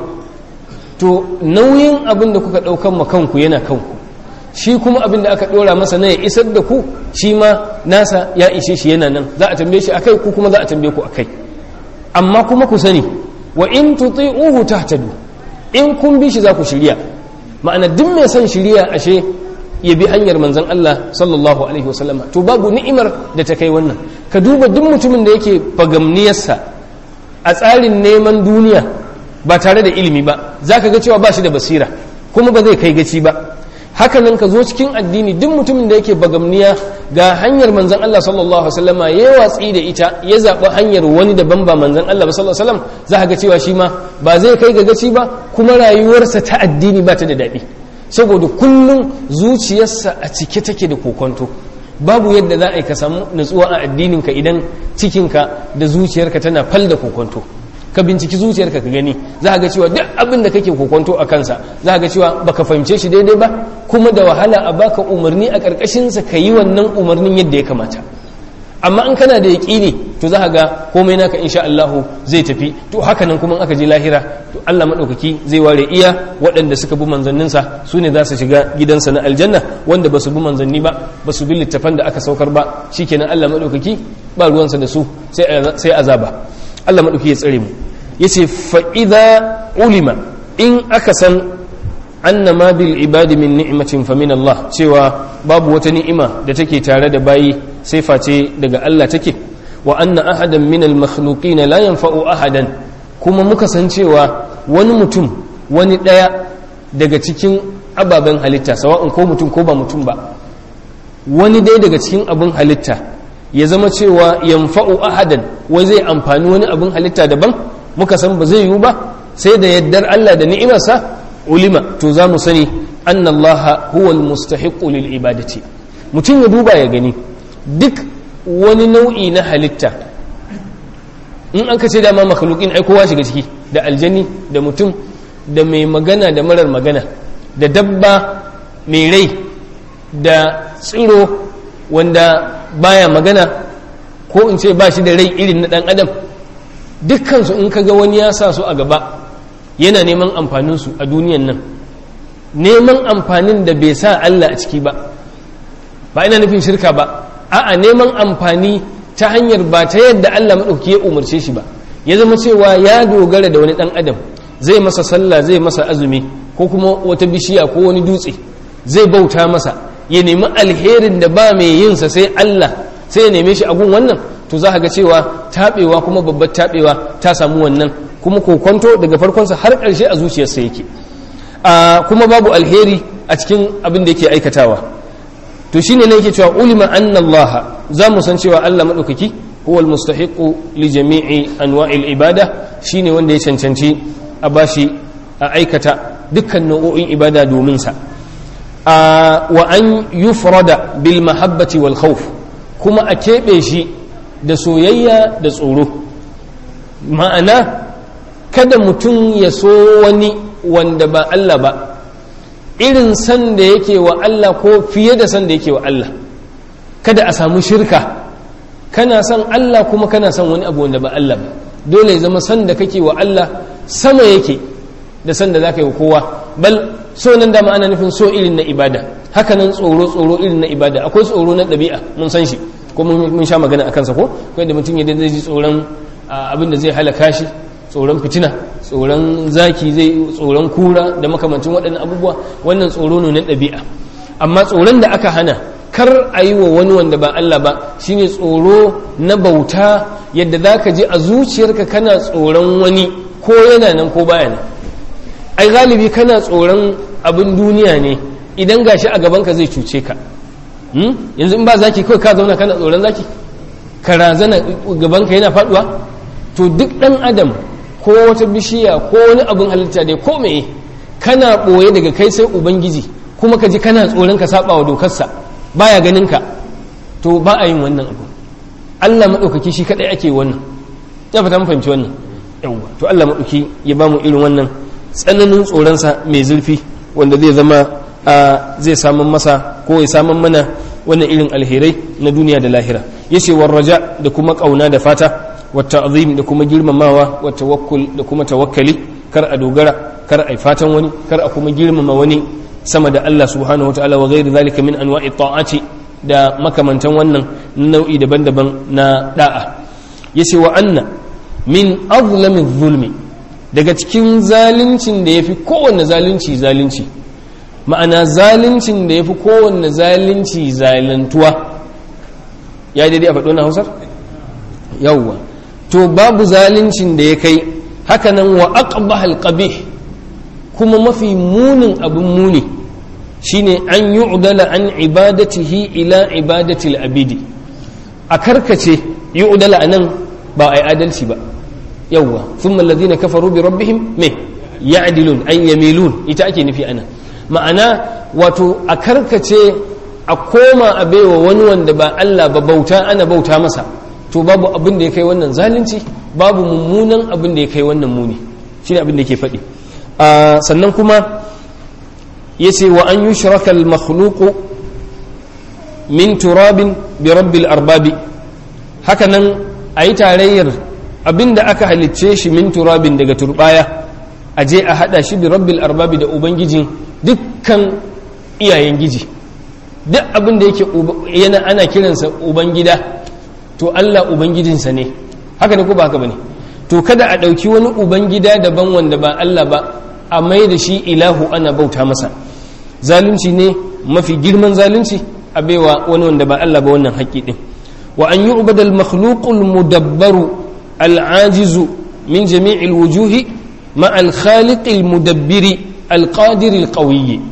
to nauyin abin da kuka daukan ma kanku yana kanku shi kuma abin da aka dora masa na ya isar da ku shi ma nasa ya ishe shi yana nan za a tambaye shi akai ku kuma za a tambaye ku akai amma kuma ku sani wa in tuti'uhu tahtadu in kun bi shi za ku shirya ma'ana duk mai son shirya ashe ya bi hanyar manzon Allah sallallahu alaihi wasallama to babu ni'imar da ta kai wannan ka duba duk mutumin da yake fagamniyarsa a tsarin neman duniya ba tare da ilimi ba zaka ga cewa ba shi da basira kuma ba zai kai gaci ba hakanan ka zo cikin addini duk mutumin da yake bagamniya ga hanyar manzan Allah sallallahu alaihi wasallama ya watsi da ita ya zaɓi hanyar wani daban ba manzan Allah ba sallallahu alaihi wasallam za ka ga cewa shi ma ba zai kai ga gaci ba kuma rayuwarsa ta addini ba ta da daɗi saboda kullum zuciyarsa a cike take da kokonto babu yadda za a yi ka samu nutsuwa a addininka idan cikinka da zuciyarka tana fal da kokonto ka binciki zuciyarka ka gani za ga cewa duk abin da kake kokonto a kansa za ga cewa baka fahimce shi daidai ba kuma da wahala a baka umarni a ƙarƙashinsa ka yi wannan umarnin yadda ya kamata amma in kana da yaƙini to za ga komai naka insha Allah zai tafi to haka nan kuma aka je lahira to Allah madaukaki zai ware iya waɗanda suka bi manzanninsa su ne za su shiga gidansa na aljanna wanda ba su bi manzanni ba ba su bi littafan da aka saukar ba shikenan Allah madaukaki ba ruwansa da su sai azaba Allah madaukaki ya tsare mu yace fa idza ulima in aka san anna ma bil ibadi min ni'matin fa min Allah cewa babu wata ni'ima da take tare da bayi sai face daga Allah take wa anna ahadan min al makhluqin la yanfa'u ahadan kuma muka san cewa wani mutum wani daya daga cikin ababen halitta sawa'un ko mutum ko ba mutum ba wani dai daga cikin abin halitta ya zama cewa yanfa'u ahadan wai zai amfani wani abin halitta daban muka san ba zai yiwu ba sai da yaddar Allah da ni'imarsa ulima to za mu sani annallaha huwa almustahiqu lil ibadati mutum ya duba ya gani duk wani nau'i na halitta in an kace dama makhluqin ai kowa shiga ciki da aljani da mutum da mai magana da marar magana da dabba mai rai da tsiro wanda baya magana ko in ce ba shi da rai irin na dan adam dukkansu in kaga wani ya sa su a gaba yana neman amfaninsu a duniyan nan neman amfanin da bai sa Allah a ciki ba ba ina nufin shirka ba a'a neman amfani ta hanyar ba ta yadda Allah maɗauki ya umarce shi ba ya zama cewa ya dogara da wani ɗan adam zai masa sallah zai masa azumi ko kuma wata bishiya ko wani dutse zai bauta masa ya nemi alherin da ba mai yinsa sai Allah sai ya neme shi a gun wannan to za ga cewa taɓewa kuma babbar taɓewa ta samu wannan kuma kokonto daga farkonsa har ƙarshe a zuciyarsa yake kuma babu alheri a cikin abin da yake aikatawa to shine ne yake cewa ulima anna Allah za mu san cewa Allah madaukaki huwa almustahiqu li jami'i anwa'il ibada shine wanda ya cancanci a bashi a aikata dukkan nau'o'in ibada domin sa wa an yufrada bil mahabbati wal khawf kuma a keɓe shi da soyayya da tsoro ma'ana kada mutum ya so wani wanda ba Allah ba irin san da yake wa Allah ko fiye da san da yake wa Allah kada a samu shirka kana son Allah kuma kana son wani abu wanda ba Allah ba dole ya zama san da kake wa Allah sama yake da san da za ka yi wa kowa bal so nan da ana nufin so irin na ibada haka nan tsoro tsoro irin na ibada akwai tsoro na ɗabi'a mun san shi ko mun sha magana a kansa ko kai da mutum ya zai ji tsoron abin da zai halaka shi tsoron fitina tsoron zaki zai tsoron kura da makamancin waɗannan abubuwa wannan tsoro ne na ɗabi'a amma tsoron da aka hana kar a yi wa wani wanda ba Allah ba shine tsoro na bauta yadda za ka ji a zuciyarka kana tsoron wani ko yana nan ko baya nan ai galibi kana tsoron abin duniya ne idan gashi a gabanka zai cuce ka yanzu in ba zaki kawai ka zauna kana tsoron zaki ka razana gabanka yana faduwa to duk dan adam ko wata bishiya ko wani abin halitta dai ko meye kana boye daga kai sai ubangiji kuma ka ji kana tsoron ka saba wa dokarsa baya ganin ka to ba a yin wannan abu Allah maɗaukaki shi kaɗai ake wannan ya fata mun fahimci wannan yawwa to Allah maɗauki ya ba mu irin wannan tsananin tsoronsa mai zurfi wanda zai zama zai samun masa ko ya samun mana wannan irin alherai na duniya da lahira yace warraja da kuma kauna da fata wa ta'zim da kuma girmamawa wa tawakkul da kuma tawakkali kar a dogara kar a fatan wani kar a kuma girmama wani sama da Allah subhanahu wa ta'ala wa ghairi zalika min anwa'i ta'ati da makamantan wannan nau'i daban-daban na da'a yace wa anna min azlami zulmi daga cikin zaluncin da yafi kowanne zalunci zalunci ma'ana zaluncin da yafi kowanne zalunci zalantuwa ya daidai a faɗo na hausar yawwa to babu zaluncin da ya kai hakanan wa aqbahal qabih kuma mafi munin abin muni shine an yu'dala an ibadatihi ila ibadatil abidi a karkace yu'dala anan ba ai adalci ba yawwa thumma alladhina kafaru bi rabbihim me ya'dilun ay yamilun ita ake nufi anan ma'ana wato a karkace a koma a baiwa wani wanda ba Allah ba bauta ana bauta masa to babu abin da ya kai wannan zalunci babu mummunan abin da ya kai wannan muni shine abin da yake faɗi sannan kuma yace wa an yushraka al-makhluqu min turabin bi rabbil arbabi haka nan a yi tarayyar abinda aka halicce shi min turabin daga turbaya a je a hada shi bi rabbil arbabi da ubangijin dukkan iyayen giji duk abin da yake yana ana kiransa ubangida to Allah ubangijinsa ne haka ne ko ba haka bane to kada a ɗauki wani ubangida daban wanda ba Allah ba a mai da shi ilahu ana bauta masa zalunci ne mafi girman zalunci a baiwa wani wanda ba Allah ba wannan haƙƙi din wa an yi ubadal makhluqul mudabbaru al'ajizu min jami'il wujuhi ma al-khaliqil mudabbiri al-qadir al-qawiyyi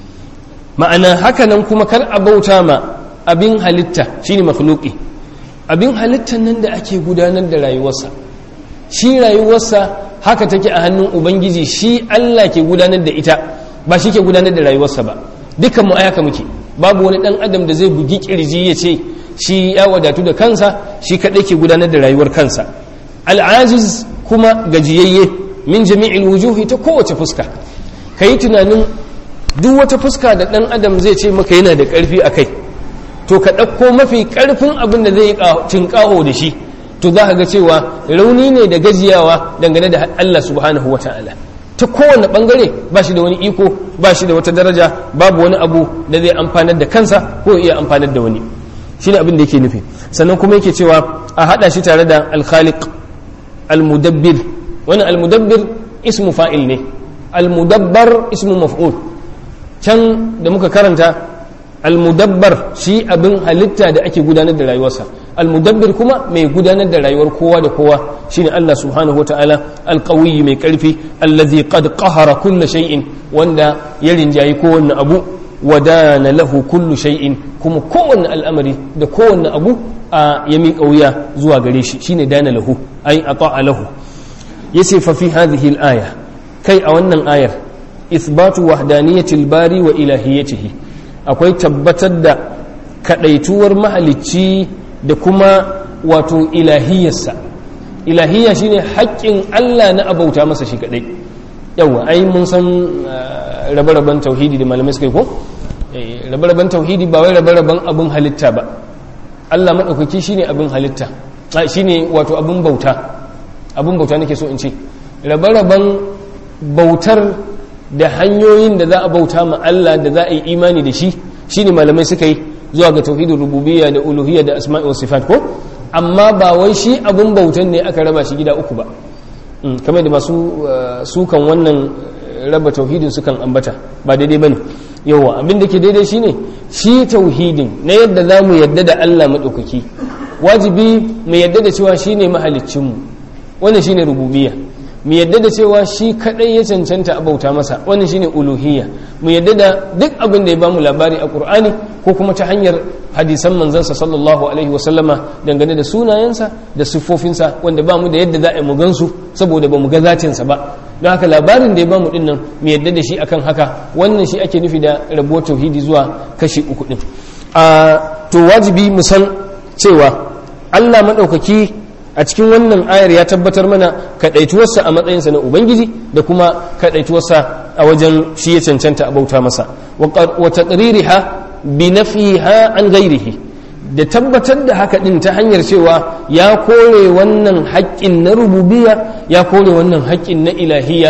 ma'ana hakanan kuma kar a bauta ma abin halitta shine makhluqi abin halittan nan da ake gudanar da rayuwarsa shi rayuwarsa haka take a hannun ubangiji shi Allah ke gudanar da ita ba shi ke gudanar da rayuwarsa ba dukkan mu ayaka muke babu wani dan adam da zai bugi kirji ya ce shi ya wadatu da kansa shi kadai ke gudanar da rayuwar kansa al'aziz kuma gajiyayye min jami'il wujuhi ta kowace fuska kai tunanin duk wata fuska da dan adam zai ce maka yana da karfi a kai to ka ɗauko mafi ƙarfin abin da zai tinƙaho da shi to za ka ga cewa rauni ne da gajiyawa dangane da Allah subhanahu wa ta'ala ta kowane ɓangare ba shi da wani iko ba shi da wata daraja babu wani abu da zai amfanar da kansa ko iya amfanar da wani shi ne abin da yake nufi sannan kuma yake cewa a haɗa shi tare da alkhaliq almudabbir wani almudabbir ismu fa'il ne almudabbar ismu maf'ul can da muka karanta almudabbar shi abin halitta da ake gudanar da rayuwarsa almudabbir kuma mai gudanar da rayuwar kowa da kowa shine Allah subhanahu wataala alqawiyyi mai karfi allazi qad qahara kull shay'in wanda ya rinjayi kowanne abu wadana lahu kullu shay'in kuma kowanne al'amari da kowanne abu a ya miƙa wuya zuwa gare shi shine dana lahu ai ata'a lahu yace fa fi hadhihi al-aya kai a wannan ayar ithbatu wahdaniyatil bari wa ilahiyatihi akwai tabbatar da kadaituwar mahalicci da kuma wato ilahiyarsa ilahiyya shine haƙƙin Allah na abauta masa shi kadai yawa ai mun san rabe-raben tauhidi da malamai suka yi ko rabe-raben tauhidi ba wai rabe-raben abin halitta ba Allah maɗaukaki shine abin halitta shine wato abin bauta abin bauta nake so in ce rabe-raben bautar da hanyoyin da za a bauta ma Allah da za a yi imani da shi shine malamai suka yi zuwa ga tauhidin rububiyya da uluhiyya da asma'i wa sifat ko amma ba wai shi abun bautan ne aka raba shi gida uku ba kamar da masu sukan wannan raba tauhidin sukan ambata ba daidai bane yawa abin da ke daidai shine shi tauhidin na yadda za mu yadda da Allah maɗaukaki wajibi mu yadda da cewa shine mahaliccinmu wannan shine rububiyya mu yadda da cewa shi kadai ya cancanta a bauta masa wannan shine uluhiyya mu yadda da duk abin da ya bamu labari a qur'ani ko kuma ta hanyar hadisan manzansa sallallahu alaihi wa sallama dangane da sunayensa da siffofinsa wanda ba mu da yadda za a mu gansu saboda ba mu ga zatinsa ba don haka labarin da ya bamu din nan mu yadda da shi akan haka wannan shi ake nufi da rabuwar tauhidi zuwa kashi uku din a to wajibi mu san cewa Allah madaukaki a cikin wannan ayar ya tabbatar mana kaɗaituwarsa a matsayinsa na ubangiji da kuma kaɗaituwarsa a wajen shi ya cancanta a bauta masa wa taqririha bi nafiha an ghairihi da tabbatar da haka din ta hanyar cewa ya kore wannan haƙƙin na rububiyya ya kore wannan haƙƙin na ilahiyya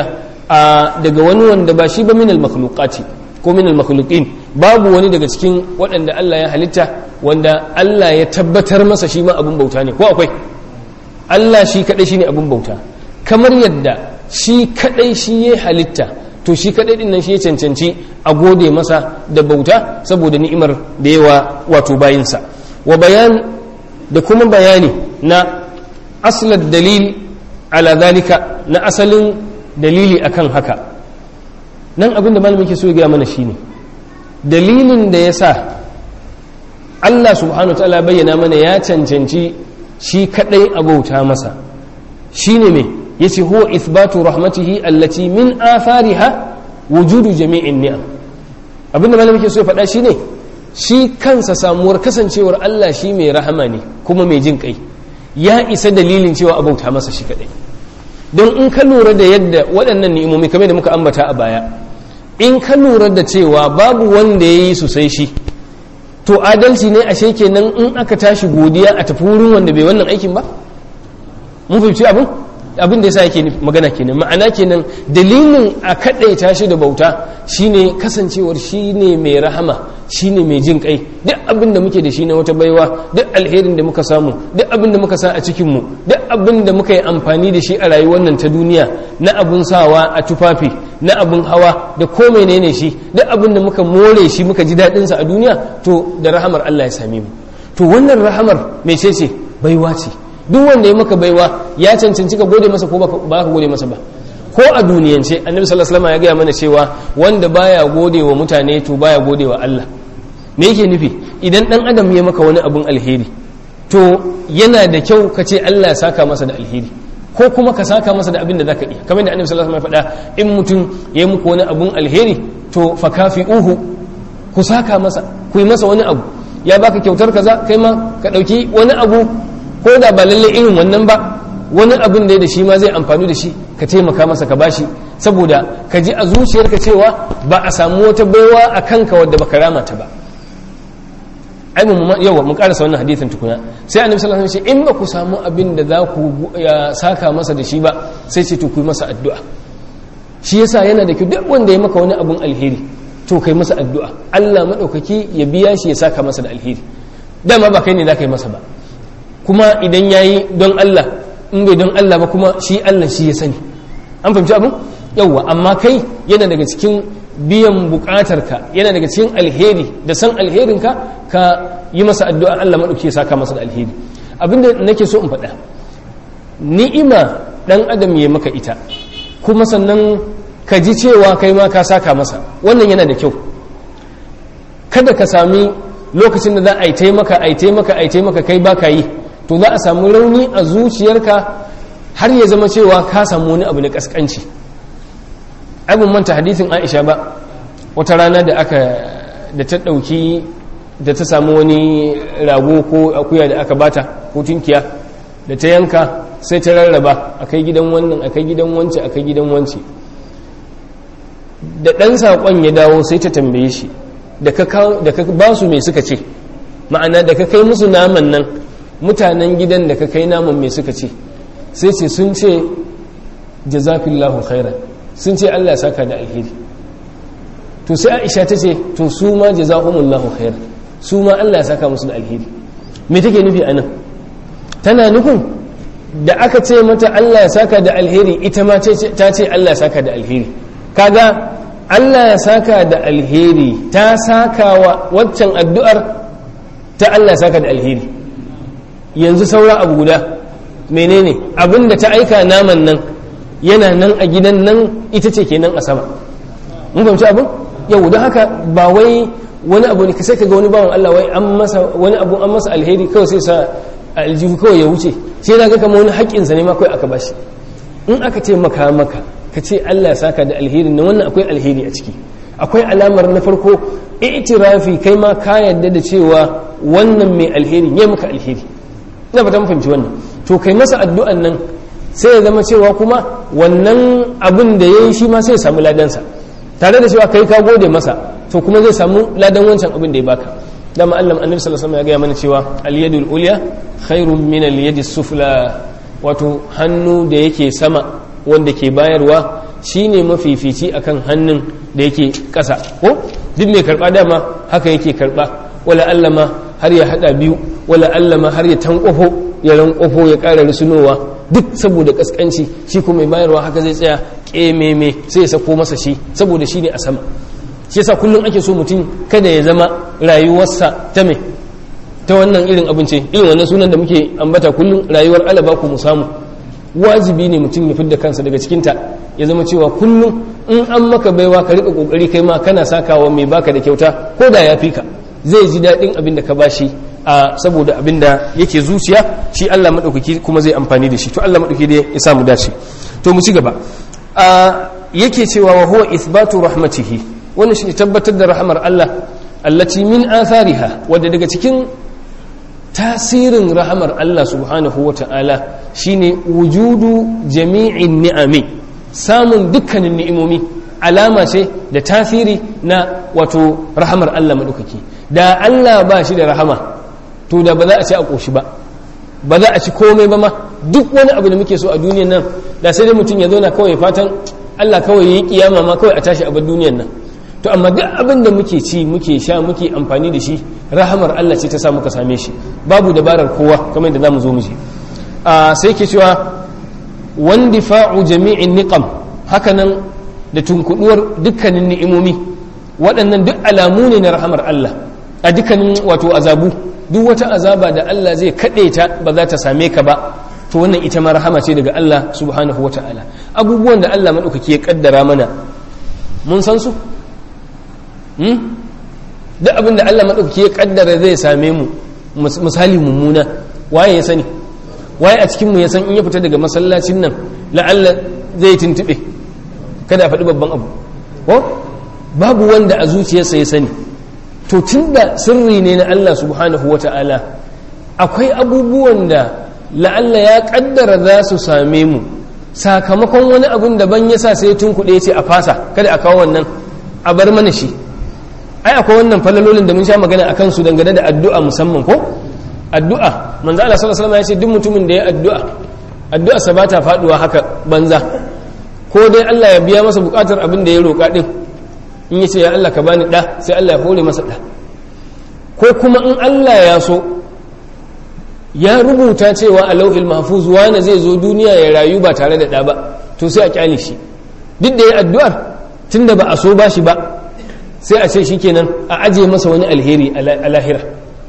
a daga wani wanda ba shi ba min al makhluqati ko min al makhluqin babu wani daga cikin waɗanda Allah ya halitta wanda Allah ya tabbatar masa shi ma abin bauta ne ko akwai Allah shi kadai shine abin bauta kamar yadda shi kadai shi ya halitta to shi kadai din nan shi ya cancanci a gode masa da bauta saboda ni'imar da yawa wato bayinsa wa bayan da kuma bayani na aslar dalil ala zalika na asalin dalili akan haka nan abin da malamin ke so ya gaya mana shine dalilin da ya sa Allah subhanahu wa ta'ala bayyana mana ya cancanci shi kadai abauta masa shine me yace huwa ithbatu rahmatihi allati min athariha wujudu jami'in ni'am abinda malamin ke so ya faɗa shine shi kansa samuwar kasancewar Allah shi mai rahama ne kuma mai jin kai ya isa dalilin cewa abauta masa shi kadai don in ka lura da yadda waɗannan ni'imomi kamar da muka ambata a baya in ka lura da cewa babu wanda ya yi su sai shi to adalci ne ashe kenan in aka tashi godiya a tafi wurin wanda bai wannan aikin ba mun fahimci abin abin da yasa yake magana kenan ma'ana kenan dalilin a kadaita shi da bauta shine kasancewar shine mai rahama shine mai jin kai duk abin da muke da shi na wata baiwa duk alherin da muka samu duk abin da muka sa a cikin mu duk abin da muka yi amfani da shi a rayuwar nan ta duniya na abun sawa a tufafi na abun hawa da ko menene shi duk abin da muka more shi muka ji daɗin sa a duniya to da rahamar Allah ya same mu to wannan rahamar mece ce baiwa ce duk wanda ya maka baiwa ya cancanci ka gode masa ko ba ka gode masa ba ko a duniyance annabi sallallahu alaihi wasallam ya gaya mana cewa wanda baya gode wa mutane to baya gode wa Allah me yake nufi idan dan adam ya maka wani abun alheri to yana da kyau ka ce Allah ya saka masa da alheri ko kuma ka saka masa da abin da zaka iya kamar da annabi sallallahu alaihi wasallam ya faɗa in mutum ya yi muku wani abun alheri to fakafi'uhu ku saka masa ku yi masa wani abu ya baka kyautar kaza kai ma ka ɗauki wani abu ko da ba lalle irin wannan ba wani abin da da shi ma zai amfani da shi ka taimaka masa ka bashi saboda ka ji a zuciyarka cewa ba a samu wata baiwa a kanka wadda baka rama ta ba ai mu yawa mu karasa wannan hadithin tukuna sai annabi sallallahu alaihi wasallam in ba ku samu abin da za ku ya saka masa da shi ba sai ce to ku yi masa addu'a shi yasa yana da kyau duk wanda ya maka wani abin alheri to kai masa addu'a Allah madaukaki ya biya shi ya saka masa da alheri dama ba kai ne za ka yi masa ba kuma idan ya yi don Allah in bai don Allah ba kuma shi Allah shi ya sani an fahimci abin yauwa amma kai yana daga cikin biyan bukatarka yana daga cikin alheri da san alherinka ka yi masa addu'a Allah maɗauki ya saka masa da alheri abinda nake so in faɗa ni'ima ɗan adam ya maka ita kuma sannan ka ji cewa kai ma ka saka masa wannan yana da kyau kada ka sami lokacin da za a yi taimaka a yi taimaka a yi taimaka kai ba ka yi to za a samu rauni a zuciyarka har ya zama cewa ka samu wani abu na kaskanci abin manta hadithin aisha ba wata rana da aka da ta ɗauki da ta samu wani rago ko akuya da aka bata ko tunkiya da ta yanka sai ta rarraba a kai gidan wannan a kai gidan wance a kai gidan wance da ɗan saƙon ya dawo sai ta tambaye shi da ka ba su mai suka ce ma'ana da ka kai musu naman nan mutanen gidan da ka kai naman mai suka ce sai ce sun ce jazafillahu khairan sun ce Allah ya saka da alheri to sai Aisha ta ce to su ma jazahumullahu khairan su ma Allah ya saka musu da alheri me take nufi anan tana nufin da aka ce mata Allah ya saka da alheri ita ma ta ce Allah ya saka da alheri kaga Allah ya saka da alheri ta saka wa waccan addu'ar ta Allah ya saka da alheri yanzu saura abu guda menene abinda ta aika naman nan yana nan a gidan nan ita ce kenan a sama mun fahimci abin yau don haka ba wai wani abu ne sai ka ga wani bawan Allah wai an masa wani abu an masa alheri kawai sai sa aljihu kawai ya wuce sai na ga kamar wani haƙƙinsa ne ma kawai aka bashi in aka ce maka maka ka ce Allah ya saka da alheri na wannan akwai alheri a ciki akwai alamar na farko itirafi kai ma ka yarda da cewa wannan mai alheri ya maka alheri ina fata mun fahimci wannan to kai masa addu'an nan sai ya zama cewa kuma wannan abin da yayi shi ma sai ya samu ladansa tare da cewa kai ka gode masa to kuma zai samu ladan wancan abin da ya baka dama Allah annabi sallallahu alaihi wasallam ya gaya mana cewa al-yadul ulya khairun min al-yadi sufla wato hannu da yake sama wanda ke bayarwa shine mafifici akan hannun da yake ƙasa ko duk mai karba dama haka yake karba wala Allah ma har ya hada biyu wala Allah ma har ya tankwafo ya rankwafo ya ƙara rusunowa duk saboda kaskanci shi kuma mai bayarwa haka zai tsaya ƙememe sai ya sako masa shi saboda shi ne a sama shi yasa kullum ake so mutum kada ya zama rayuwarsa ta mai ta wannan irin abinci irin wannan sunan da muke ambata kullum rayuwar alaba ku mu samu wajibi ne mutum ya fidda kansa daga cikinta ya zama cewa kullum in an maka baiwa ka rika kokari kai ma kana sakawa mai baka da kyauta ko da ya fi ka zai ji daɗin abin da ka bashi a saboda abin da yake zuciya shi Allah maɗaukaki kuma zai amfani da shi to Allah maɗaukaki dai ya samu dace to mu ci gaba yake cewa wa huwa ithbatu rahmatihi wannan shi tabbatar da rahmar Allah allati min athariha wadda daga cikin tasirin rahamar Allah subhanahu wa ta'ala shine wujudu jami'in ni'ami samun dukkanin ni'imomi alama ce da tasiri na wato rahamar Allah maɗaukaki da Allah ba shi da rahama to da ba za a ci a ƙoshi ba ba za a ci komai ba ma duk wani abu da muke so a duniyan nan da sai dai mutum ya zauna kawai fatan Allah kawai yi kiyama ma kawai a tashi a bar duniyan nan to amma duk abin da muke ci muke sha muke amfani da shi rahamar Allah ce ta sa muka same shi babu dabarar kowa kamar da zamu zo mu ji a sai ke cewa wandifa'u jami'in niqam hakanan da tunkuduwar dukkanin ni'imomi waɗannan duk alamu ne na rahamar Allah a dukkanin wato azabu duk wata azaba da Allah zai kaɗe ta ba za ta same ka ba to wannan ita ma rahama ce daga Allah subhanahu wa ta'ala abubuwan da Allah maɗaukaki ya ƙaddara mana mun san su duk abin da Allah maɗaukaki ya ƙaddara zai same mu misali mummuna waye ya sani waye a cikin mu ya san in ya fita daga masallacin nan la'alla zai tuntube kada a faɗi babban abu ko babu wanda a zuciyarsa ya sani to tunda sirri ne na Allah subhanahu wata'ala akwai abubuwan da la'alla ya kaddara za su same mu sakamakon wani abun daban ya sa sai tun kuɗe ce a fasa kada a kawo wannan a bar mana shi ai akwai wannan falalolin da mun sha magana a kansu dangane da addu'a musamman ko addu'a manzo Allah sallallahu alaihi wasallam ya ce duk mutumin da ya addu'a addu'a sa bata faduwa haka banza ko dai Allah ya biya masa bukatar abin da ya roƙa din in yace ya Allah ka bani da sai Allah ya hore masa da ko kuma in Allah ya so ya rubuta cewa a lauhil mahfuz wani zai zo duniya ya rayu ba tare da da ba to sai a kyale shi duk da ya addu'ar tunda ba a so ba shi ba sai a ce shikenan a aje masa wani alheri a lahira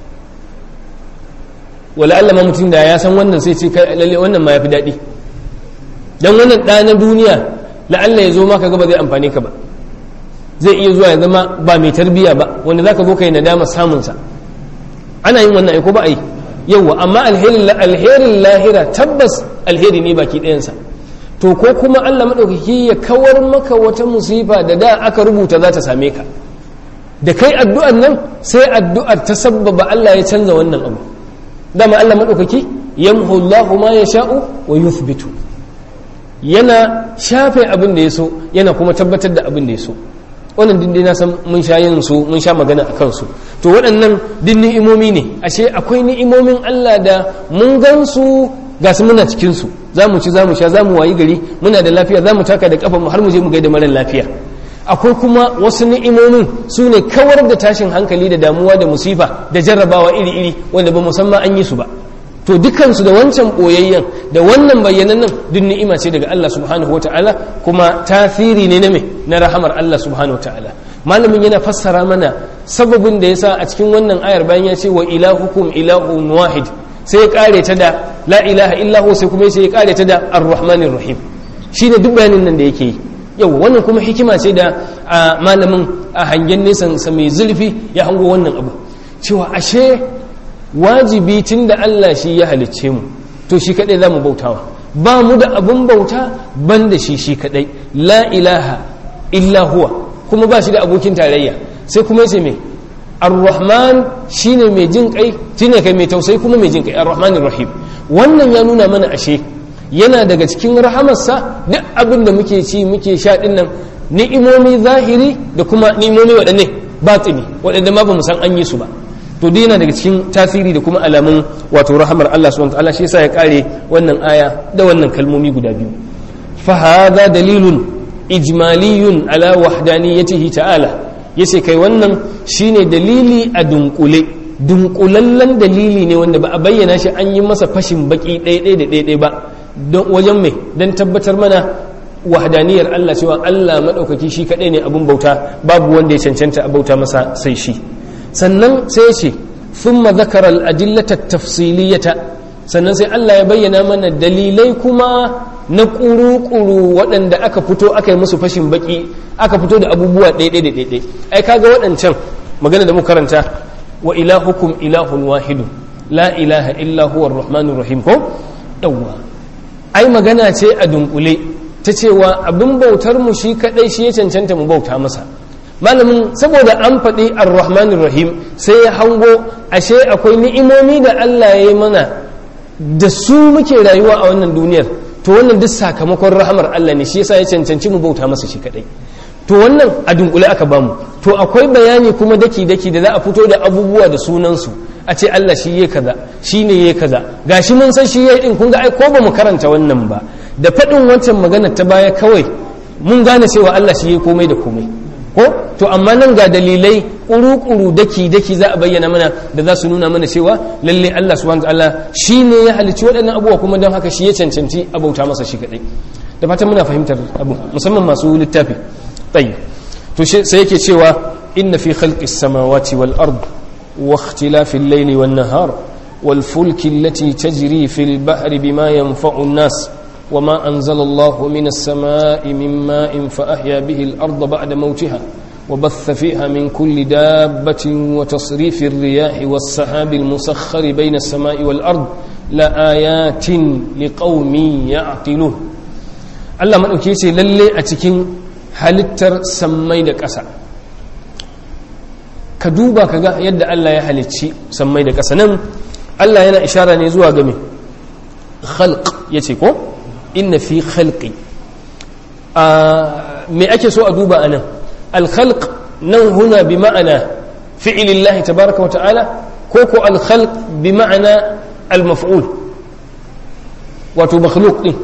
wala Allah ma mutum da ya san wannan sai ce lalle wannan ma yafi daɗi dan wannan ɗa na duniya la'alla ya zo maka ga ba zai amfane ka ba zai iya zuwa ya zama ba mai tarbiya ba wanda zaka zo kai nadama samun sa ana yin wannan aiko ba ai yawa amma alherin alherin lahira tabbas alheri ne baki ɗayansa to ko kuma Allah madaukaki ya kawar maka wata musifa da da aka rubuta za ta same ka da kai addu'ar nan sai addu'ar ta sabbaba Allah ya canza wannan abu dama Allah madaukaki yamhu Allahu ma yasha'u wa yuthbitu yana shafe abin da ya so yana kuma tabbatar da abin da ya so wannan dindin na san mun sha yin su mun sha magana a kansu to waɗannan din ni'imomi ne ashe akwai ni'imomin Allah da mun gan su ga su muna cikin su za mu ci za mu sha za mu wayi gari muna da lafiya za mu taka da kafa mu har mu je mu gaida mara lafiya akwai kuma wasu ni'imomin su ne kawar da tashin hankali da damuwa da musifa da jarrabawa iri-iri wanda ba musamman an yi su ba to dukansu da wancan ɓoyayyen da wannan bayyanan nan duk ni'ima ce daga Allah subhanahu wa ta'ala kuma tasiri ne na me na rahamar Allah subhanahu wa ta'ala malamin yana fassara mana sababin da yasa a cikin wannan ayar bayan ya ce wa ilahukum ilahun wahid sai ya kare ta da la ilaha illahu sai kuma sai ya kare ta da ar-rahmanir rahim shine duk bayanin nan da yake yi yau wannan kuma hikima ce da malamin a hangen nesan sa mai zulfi ya hango wannan abu cewa ashe wajibi tun da Allah shi ya halicce mu to shi kadai za mu bautawa ba mu da abin bauta ban da shi shi kadai la ilaha illa huwa kuma ba shi da abokin tarayya sai kuma yace me ar-rahman shine mai jin kai shine kai mai tausayi kuma mai jin kai ar-rahmanir rahim wannan ya nuna mana ashe yana daga cikin rahamarsa duk abin da muke ci muke sha din nan ni'imomi zahiri da kuma ni'imomi waɗanne batini waɗanda ma ba mu san an yi su ba to dai yana daga cikin tasiri da kuma alamun wato rahamar Allah subhanahu wataala shi yasa ya kare wannan aya da wannan kalmomi guda biyu fa hadha dalilun ijmaliyun ala wahdaniyatihi ta'ala yace kai wannan shine dalili a dunkule dunkulallen dalili ne wanda ba a bayyana shi an yi masa fashin baki ɗaya da ɗaya ba don wajen mai don tabbatar mana wahdaniyar Allah cewa Allah maɗaukaki shi kaɗai ne abin bauta babu wanda ya cancanta a bauta masa sai shi sannan sai ce sun mazakarar adillata tafsiliyata sannan sai Allah ya bayyana mana dalilai kuma na ƙuru-ƙuru waɗanda aka fito aka yi musu fashin baki aka fito da abubuwa ɗaiɗai da ɗaiɗai ai kaga waɗancan magana da muka karanta wa ilahukum ilahun wahidu la ilaha illa huwa rahmanur rahim ko yawwa ai magana ce a dunkule ta cewa abin bautar mu shi kadai shi ya cancanta mu bauta masa malamin saboda an faɗi ar-rahmanir rahim sai ya hango ashe akwai ni'imomi da Allah ya yi mana da su muke rayuwa a wannan duniyar to wannan duk sakamakon rahamar Allah ne shi yasa ya cancanci mu bauta masa shi kadai to wannan a dunkule aka bamu to akwai bayani kuma daki daki da za a fito da abubuwa da sunansu a ce Allah shi ya kaza shi ne ya kaza gashi mun san shi ya din kun ga ai ko ba mu karanta wannan ba da faɗin wancan magana ta baya kawai mun gane cewa Allah shi ya komai da komai ko to amma nan ga dalilai kuru-kuru daki-daki za a bayyana mana da za su nuna mana cewa lalle Allah subhanahu ta'ala shi ne ya halicci waɗannan abubuwa kuma don haka shi ya cancanci a bauta masa shi kaɗai da fatan muna fahimtar abu musamman masu littafi tsayi to sai yake cewa inna fi khalqis samawati wal ard wa ikhtilafil layli wan nahar wal fulki allati tajri fil bahri bima yanfa'u an-nas وما أنزل الله من السماء من ماء فأحيا به الأرض بعد موتها وبث فيها من كل دابة وتصريف الرياح والسحاب المسخر بين السماء والأرض لآيات لقوم يعقلون Allah maɗauki ce lalle a cikin halittar sammai da ƙasa ka duba ka ga yadda Allah ya halicci sammai da ƙasa nan Allah yana ishara ne zuwa game khalq ya ce ko inna fi khalqi me ake so a duba anan al-khalq nan huna bi ma'ana fi'lillahi tabaraka wa ta'ala ko ko al-khalq bi ma'ana al-maf'ul wato makhluq din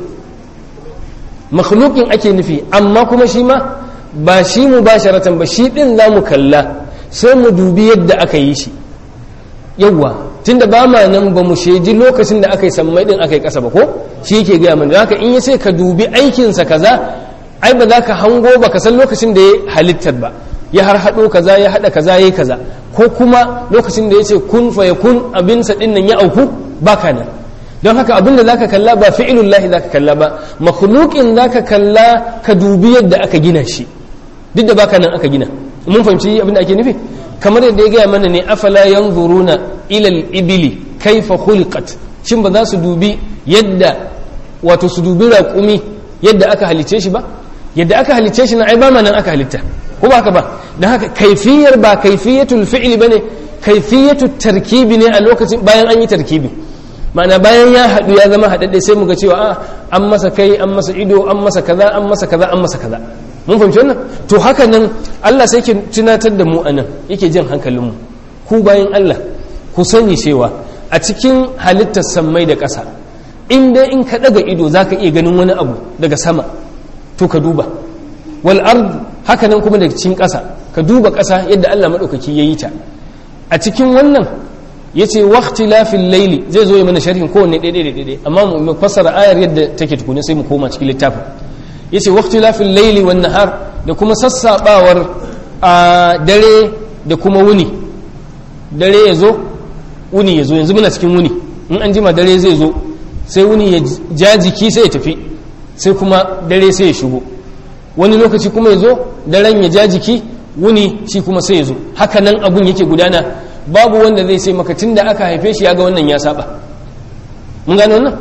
makhluqin ake nufi amma kuma shi ma ba shi mubasharatan ba shi din zamu kalla sai mu dubi yadda aka yi shi yawwa tunda ba ma nan ba mu shaidi lokacin da aka yi sammai din aka yi ƙasa ba ko shi yake gaya mana haka in ya ce ka dubi aikinsa kaza ai ba za ka hango ba ka san lokacin da ya halittar ba ya har haɗo kaza ya haɗa kaza ya yi kaza ko kuma lokacin da ya ce kun fa ya kun abinsa ɗin nan ya auku ba ka nan don haka abin da za ka kalla ba fi'ilullahi za ka kalla ba makhluqin za ka kalla ka dubi yadda aka gina shi duk da baka nan aka gina mun fahimci abin da ake nufi kamar yadda ya gaya mana ne afala yanzuruna ila al-ibili kaifa khuliqat shin ba za su dubi yadda wato su dubi raƙumi yadda aka halice shi ba yadda aka halice shi na ai ba nan aka halitta ko ba haka ba dan haka kaifiyar ba kaifiyatul fi'li bane kaifiyatu tarkibi ne a lokacin bayan an yi tarkibi ma'ana bayan ya haɗu ya zama haɗaɗɗe sai mu ga cewa a an masa kai an masa ido an masa kaza an masa kaza an masa kaza mun fahimci wannan to haka nan Allah sai ke tunatar da mu anan yake jan hankalinmu ku bayan Allah ku sani cewa a cikin halittar sammai da ƙasa in dai in ka ɗaga ido za ka iya ganin wani abu daga sama to ka duba wal ard haka nan kuma daga cikin ƙasa ka duba ƙasa yadda Allah maɗaukaki ya yi ta a cikin wannan ya ce waktilafin laili zai zo ya mana sharhin kowanne ɗaiɗai ɗaiɗai amma mu fassara ayar yadda take tukuni sai mu koma cikin littafin ya ce waktilafin laili wan nahar da kuma sassaɓawar a dare da kuma wuni dare ya zo wuni ya zo yanzu muna cikin wuni in an jima dare zai zo sai wuni ya ja jiki sai ya tafi sai kuma dare sai ya shigo wani lokaci kuma ya zo daren ya ja jiki wuni shi kuma sai ya zo haka nan abun yake gudana babu wanda zai sai maka tun da aka haife shi ya ga wannan ya saba mun gane wannan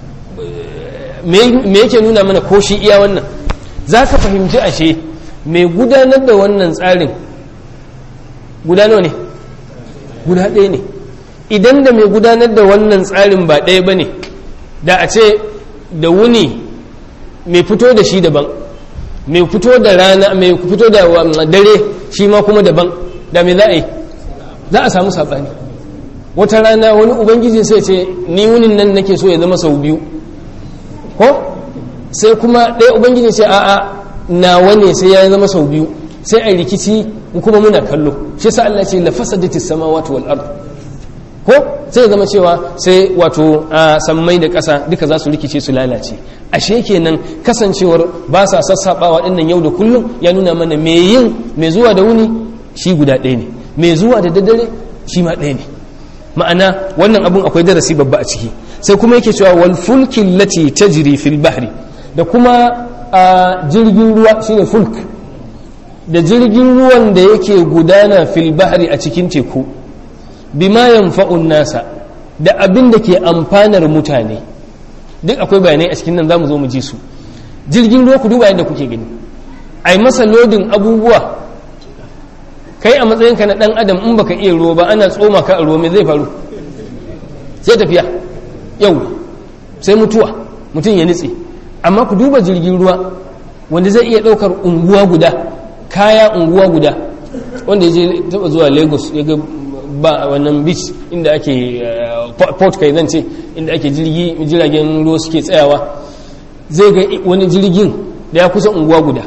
me yake nuna mana ko shi iya wannan za ka fahimci ashe mai gudanar da wannan tsarin gudano ne guda ɗaya ne idan da mai gudanar da wannan tsarin ba ɗaya ba ne da a ce da wuni mai fito da shi daban mai fito da rana mai fito da dare shi ma kuma daban da mai za a yi za a samu saɓani wata rana wani ubangiji sai ce ni wunin nan nake so ya zama sau biyu ko sai kuma ɗaya ubangiji ce a'a nawa ne sai ya zama sau biyu sai a rikici kuma muna kallo shi sa Allah ce la fasadatis samawati wal ard ko sai zama cewa sai wato sammai da ƙasa duka za su rikice su lalace ashe kenan kasancewar ba sa sassaɓawa ɗinnan yau da kullum ya nuna mana me yin mai zuwa da wuni shi guda ɗaya ne mai zuwa da daddare shi ma ɗaya ne ma'ana wannan abun akwai darasi babba a ciki sai kuma yake cewa wal fulki lati tajri fil bahri da kuma jirgin ruwa shine fulk da jirgin ruwan da yake gudana fil bahri a cikin teku bima yanfa'un nasa da abin da ke amfanar mutane duk akwai bayanai a cikin nan zamu zo mu ji su jirgin ruwa ku duba yadda kuke gani ai masa lodin abubuwa kai a matsayinka na dan adam in baka iya ruwa ba ana tsoma ka a ruwa me zai faru sai tafiya yau sai mutuwa mutum ya nitse amma ku duba jirgin ruwa wanda zai iya daukar unguwa guda kaya unguwa guda wanda ya je taba zuwa lagos ya ga ba wannan beach inda ake port kai zan ce inda ake jirgi jiragen ruwa suke tsayawa zai ga wani jirgin da ya kusa unguwa guda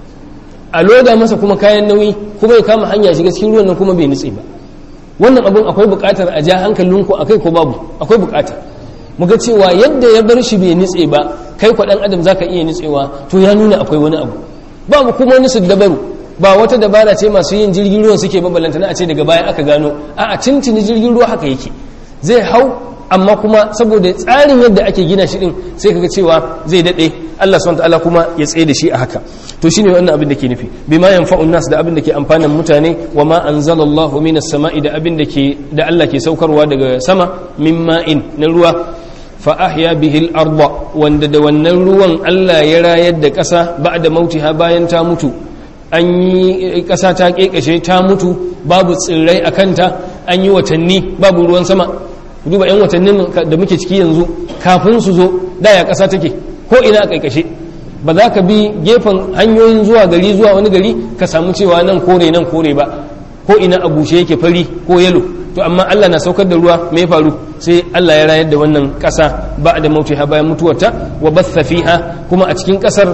a loda masa kuma kayan nauyi kuma ya kama hanya shiga cikin ruwan nan kuma bai nutse ba wannan abun akwai bukatar a ja hankalinku akai ko babu akwai bukatar muga cewa yadda ya bar shi bai nutse ba kai kwaɗan adam zaka iya nutsewa to ya nuna akwai wani abu babu kuma wani dabaru ba wata dabara ce masu yin jirgin ruwan suke babalanta na a ce daga baya aka gano a a cincini jirgin ruwa haka yake zai hau amma kuma saboda tsarin yadda ake gina shi din sai kaga cewa zai dade Allah subhanahu ta'ala kuma ya tsaye da shi a haka to shine wannan abin da ke nufi bima yanfa'un nas da abin da ke amfanan mutane wa ma anzalallahu minas sama'i da abin da ke da Allah ke saukarwa daga sama min ma'in na ruwa fa ahya bihi al-ardha wanda da wannan ruwan Allah ya rayar da ƙasa ba'da mautiha bayan ta mutu an yi ƙasa ta ƙeƙashe ta mutu babu tsirrai a kanta an yi watanni babu ruwan sama duba 'yan watannin da muke ciki yanzu kafin su zo daya ƙasa take ko ina a ƙeƙashe ba za ka bi gefen hanyoyin zuwa gari zuwa wani gari ka samu cewa nan kore nan kore ba ko ina a bushe yake fari ko yalo to amma Allah na saukar da ruwa me faru sai Allah ya rayar da wannan ƙasa ba da mautiha bayan mutuwarta wa batha fiha kuma a cikin ƙasar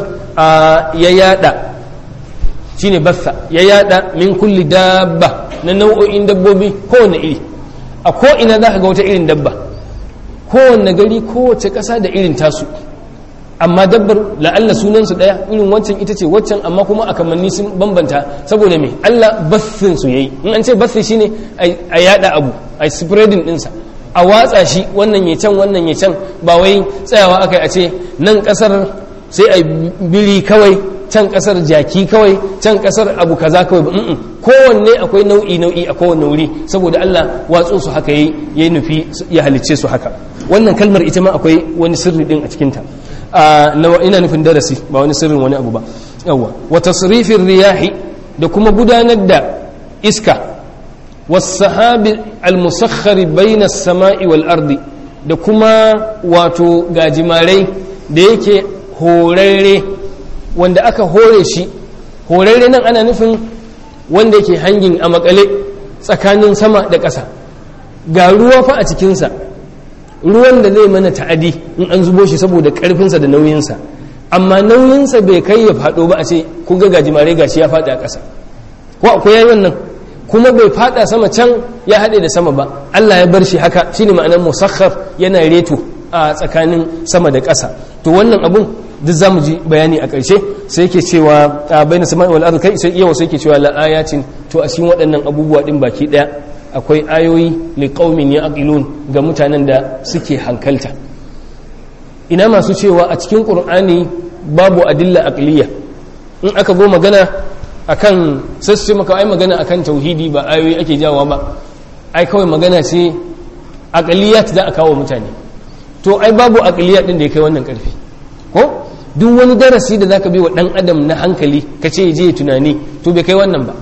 ya yada shine bassa ya yada min kulli dabba na nau'o'in dabbobi kowane iri a ko ina za ka ga wata irin dabba kowanne gari kowace ƙasa da irin tasu amma dabbar la'alla sunansu ɗaya irin waccan ita ce waccan amma kuma a kamanni sun bambanta saboda me Allah bassin su yayi in an ce bassi shine a yada abu a spreading ɗinsa a watsa shi wannan ya can wannan ya can ba wai tsayawa aka a ce nan ƙasar sai a biri kawai can kasar jaki kawai can kasar abu kaza kawai ba kowanne akwai nau'i nau'i a kowanne wuri saboda Allah watsu su haka yayi ya nufi ya halicce su haka wannan kalmar ita ma akwai wani sirri din a cikin ta ina nufin darasi ba wani sirrin wani abu ba yawa wa tasrifir riyahi da kuma gudanar da iska was-sahabi al-musakhkhari bayna as-sama'i wal ardi da kuma wato gajimarai da yake horarre wanda aka hore shi horarre nan ana nufin wanda yake hangin a makale tsakanin sama da ƙasa ga ruwa fa a cikinsa ruwan da zai mana ta'adi in an zubo shi saboda ƙarfinsa da nauyinsa amma nauyinsa bai kai ya faɗo ba a ce ku ga gajimare gashi ya faɗi a ƙasa ko akwai yayi wannan kuma bai faɗa sama can ya haɗe da sama ba Allah ya bar shi haka shine ma'anar musakhar yana reto a tsakanin sama da ƙasa to wannan abun duk za mu ji bayani a ƙarshe sai yake cewa a bai na sama'i wal ardi kai sai yawa sai yake cewa la ayatin to a cikin waɗannan abubuwa din baki ɗaya akwai ayoyi li qaumin yaqilun ga mutanen da suke hankalta ina masu cewa a cikin qur'ani babu adilla aqliya in aka zo magana akan sai maka ai magana akan tauhidi ba ayoyi ake jawa ba ai kawai magana ce aqliyat za a kawo mutane to ai babu aqliyat din da ya kai wannan karfi ko duk wani darasi da zaka bi wa dan adam na hankali ka ce je tunani to bai kai wannan ba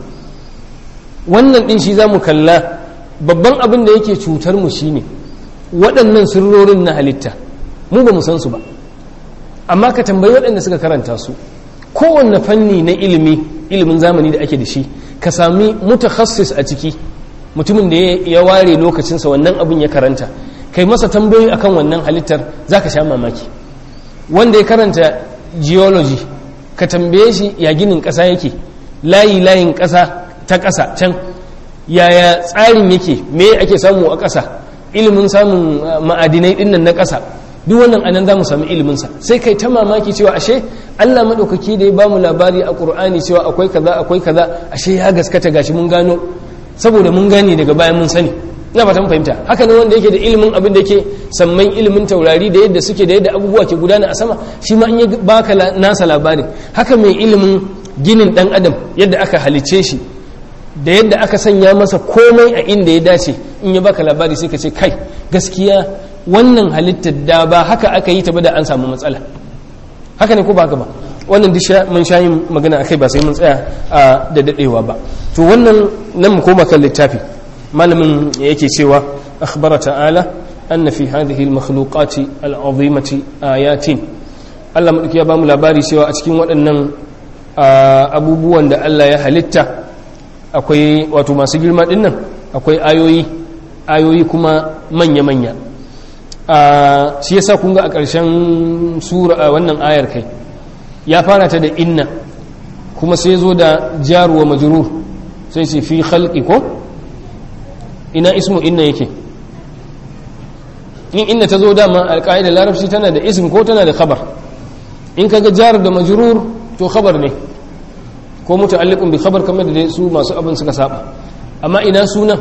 wannan din shi zamu kalla babban abin da yake cutar mu shine waɗannan sirrorin na halitta mu ba mu san su ba amma ka tambayi waɗanda suka karanta su kowanne fanni na ilimi ilimin zamani da ake da shi ka sami mutakhassis a ciki mutumin da ya ware lokacinsa wannan abin ya karanta kai masa tambayoyi akan wannan halittar zaka sha mamaki wanda ya karanta geology ka tambaye shi ya ginin ƙasa yake layi layin ƙasa ta ƙasa can yaya tsarin yake me ake samu a ƙasa ilimin samun ma'adinai dinnan na ƙasa duk wannan anan za mu sami iliminsa sai kai ta mamaki cewa ashe allah maɗaukaki da ya ba mu labari a ƙur'ani cewa akwai kaza akwai kaza ashe ya gaskata gashi mun gano saboda mun gane daga bayan mun sani ina fata mun fahimta haka ne wanda yake da ilimin abin da yake samman ilimin taurari da yadda suke da yadda abubuwa ke gudana a sama shi ma in ya baka nasa labarin haka mai ilimin ginin dan adam yadda aka halice shi da yadda aka sanya masa komai a inda ya dace in ya baka labari sai ka ce kai gaskiya wannan halittar da ba haka aka yi ta ba da an samu matsala haka ne ko ba haka ba wannan duk mun sha yin magana akai ba sai mun tsaya a da dadewa ba to wannan nan mu koma kan littafi malamin yake cewa akhbara ta'ala anna fi hadhihi al-makhluqati al-azimati ayatin Allah madauki ya bamu labari cewa a cikin waɗannan abubuwan da Allah ya halitta akwai wato masu girma dinnan akwai ayoyi ayoyi kuma manya-manya shi yasa kun ga a ƙarshen sura wannan ayar kai ya fara ta da inna kuma sai zo da jaruwa majrur sai ce fi khalqi ko ina ismu inna yake in inna ta zo dama alƙa'idar larabci tana da ism ko tana da khabar in kaga jar da majrur to khabar ne ko muta'alliqun bi khabar kamar da su masu abin suka saba amma ina sunan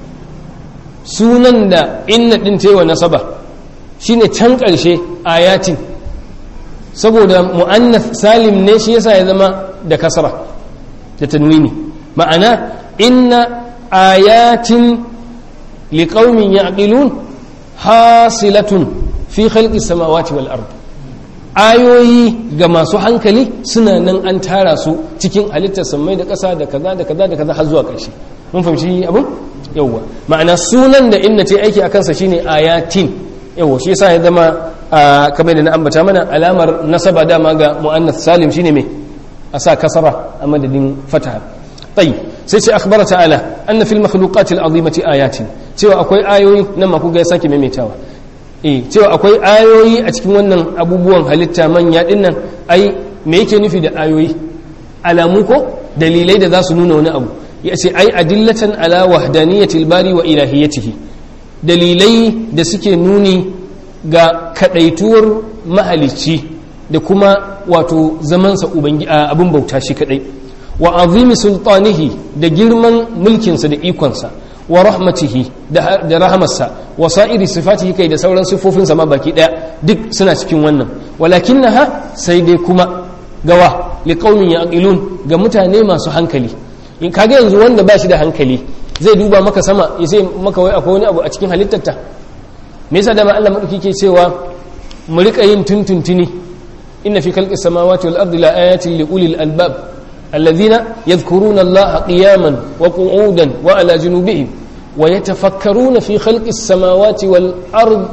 sunan da inna din taiwa nasaba shine can ƙarshe ayatin saboda mu'annath salim ne shi yasa ya zama da kasra da tanwini ma'ana inna ayatin liqaumin ya'qilun hasilatun fi khalqi samawati wal ard ayoyi ga masu hankali suna nan an tara su cikin halittar samai da ƙasa da kaza da kaza da kaza har zuwa ƙarshe mun fahimci abin yawwa ma'ana sunan da inna ta aiki a kansa shine ayatin yawwa shi yasa ya zama kamar da na ambata mana alamar nasaba dama ga mu'annath salim shine me a sa kasara a madadin fataha tayyib sai ce akhbara ta'ala anna fil makhluqati al'azimati ayatin cewa akwai ayoyi nan ma kuga ya sake maimaitawa eh cewa akwai ayoyi a cikin wannan abubuwan halitta manya dinnan ai me yake nufi da ayoyi alamu ko dalilai da za su nuna wani abu ya ce ai adillatan ala wahdaniyatil bari wa ilahiyatihi dalilai da suke nuni ga kadaituwar mahalicci da kuma wato zamansa abin bauta shi kadai wa azimi sultanihi da girman mulkinsa da ikonsa wa rahmatihi da rahamarsa wa sa'iri sifatihi kai da sauran siffofinsa ma baki daya duk suna cikin wannan walakinnaha sai dai kuma gawa liqaumin yaqilun ga mutane masu hankali in kage yanzu wanda ba shi da hankali zai duba maka sama ya sai maka wai akwai wani abu a cikin halittarta me yasa da ma Allah madauki ke cewa mu rika yin tuntuntuni inna fi khalqis samawati wal ardi la ayatin li ulil albab alladhina yadhkuruna allaha qiyaman wa qu'udan wa ala junubihim wa yatafakkaruna fi khalqis samawati wal ard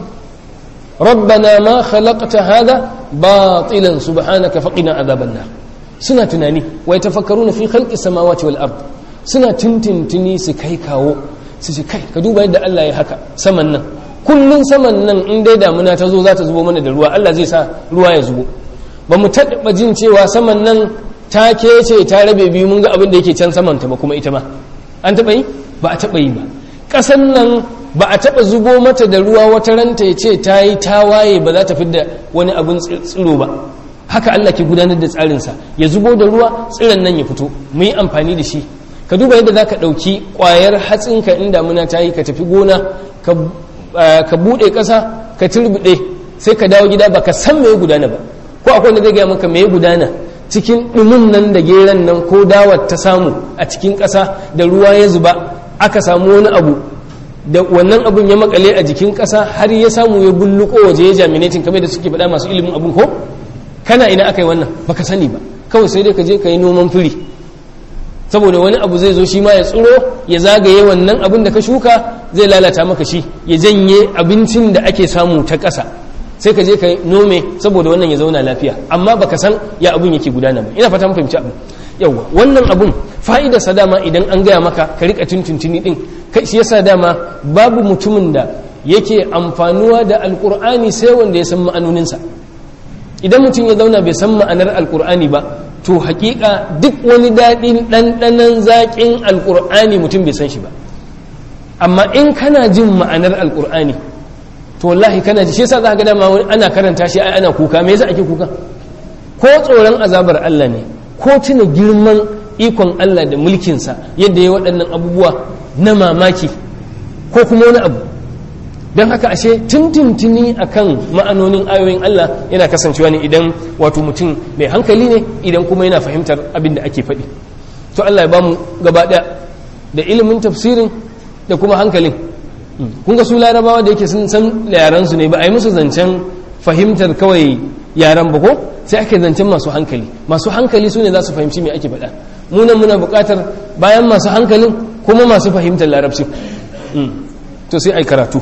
ربنا ما خلقت هذا باطلا سبحانك فقنا عذاب النار suna tunani wa yatafakkaruna fi khalqi samawati wal ard suna tintintini su kai kawo su ce kai ka duba yadda Allah ya haka saman nan kullun saman nan in dai damuna ta zo za ta zubo mana da ruwa Allah zai sa ruwa ya zubo ba mu taɓa jin cewa saman nan ta kece ta rabe biyu mun ga abin da yake can saman ta ba kuma ita ma an taɓa yi ba a taɓa yi ba ƙasan nan ba a taɓa zubo mata da ruwa wata ranta ya ce ta yi tawaye ba za ta fidda wani abin tsiro ba haka Allah ke gudanar da tsarinsa ya zubo da ruwa tsiron nan ya fito mu yi amfani da shi ka duba yadda za ka ɗauki ƙwayar hatsinka in damuna ta yi ka tafi gona ka buɗe ƙasa ka turbiɗe sai ka dawo gida ba ka san me gudana ba ko akwai wanda zai gaya maka me gudana cikin ɗumin nan da geran nan ko dawar ta samu a cikin ƙasa da ruwa ya zuba aka samu wani abu da wannan abun ya makale a jikin ƙasa har ya samu ya bulluko waje ya jaminatin kamar da suke faɗa masu ilimin abun ko kana ina aka yi wannan baka sani ba kawai sai dai ka je ka yi noman firi saboda wani abu zai zo shi ma ya tsiro ya zagaye wannan abin da ka shuka zai lalata maka shi ya janye abincin da ake samu ta ƙasa sai ka je ka nome saboda wannan ya zauna lafiya amma baka san ya abun yake gudana ba ina fata mun fahimci abin yawa wannan abun fa'idar sa dama idan an gaya maka ka rika tuntuntuni din kai shi yasa dama babu mutumin da yake amfanuwa da alqur'ani sai wanda ya san ma'anoninsa idan mutum ya zauna bai san ma'anar alqur'ani ba to hakika duk wani daɗin ɗanɗanon zaƙin alqur'ani mutum bai san shi ba amma in kana jin ma'anar alqur'ani to wallahi kana ji shi yasa za ka ga dama ana karanta shi ai ana kuka me yasa ake kuka ko tsoron azabar Allah ne ko tuna girman ikon Allah da mulkinsa yadda ya waɗannan abubuwa na mamaki ko kuma wani abu don haka ashe tuntuntuni akan ma'anonin ayoyin Allah yana kasancewa ne idan wato mutum mai hankali ne idan kuma yana fahimtar abin da ake faɗi to Allah ya bamu gaba ɗaya da ilimin tafsirin da kuma hankalin kun ga su larabawa da yake sun san yaransu ne ba a yi musu zancen fahimtar kawai yaran ba ko sai ake zancen masu hankali masu hankali su ne za su fahimci me ake faɗa munan muna buƙatar bayan masu hankalin kuma masu fahimtar larabci to sai ai karatu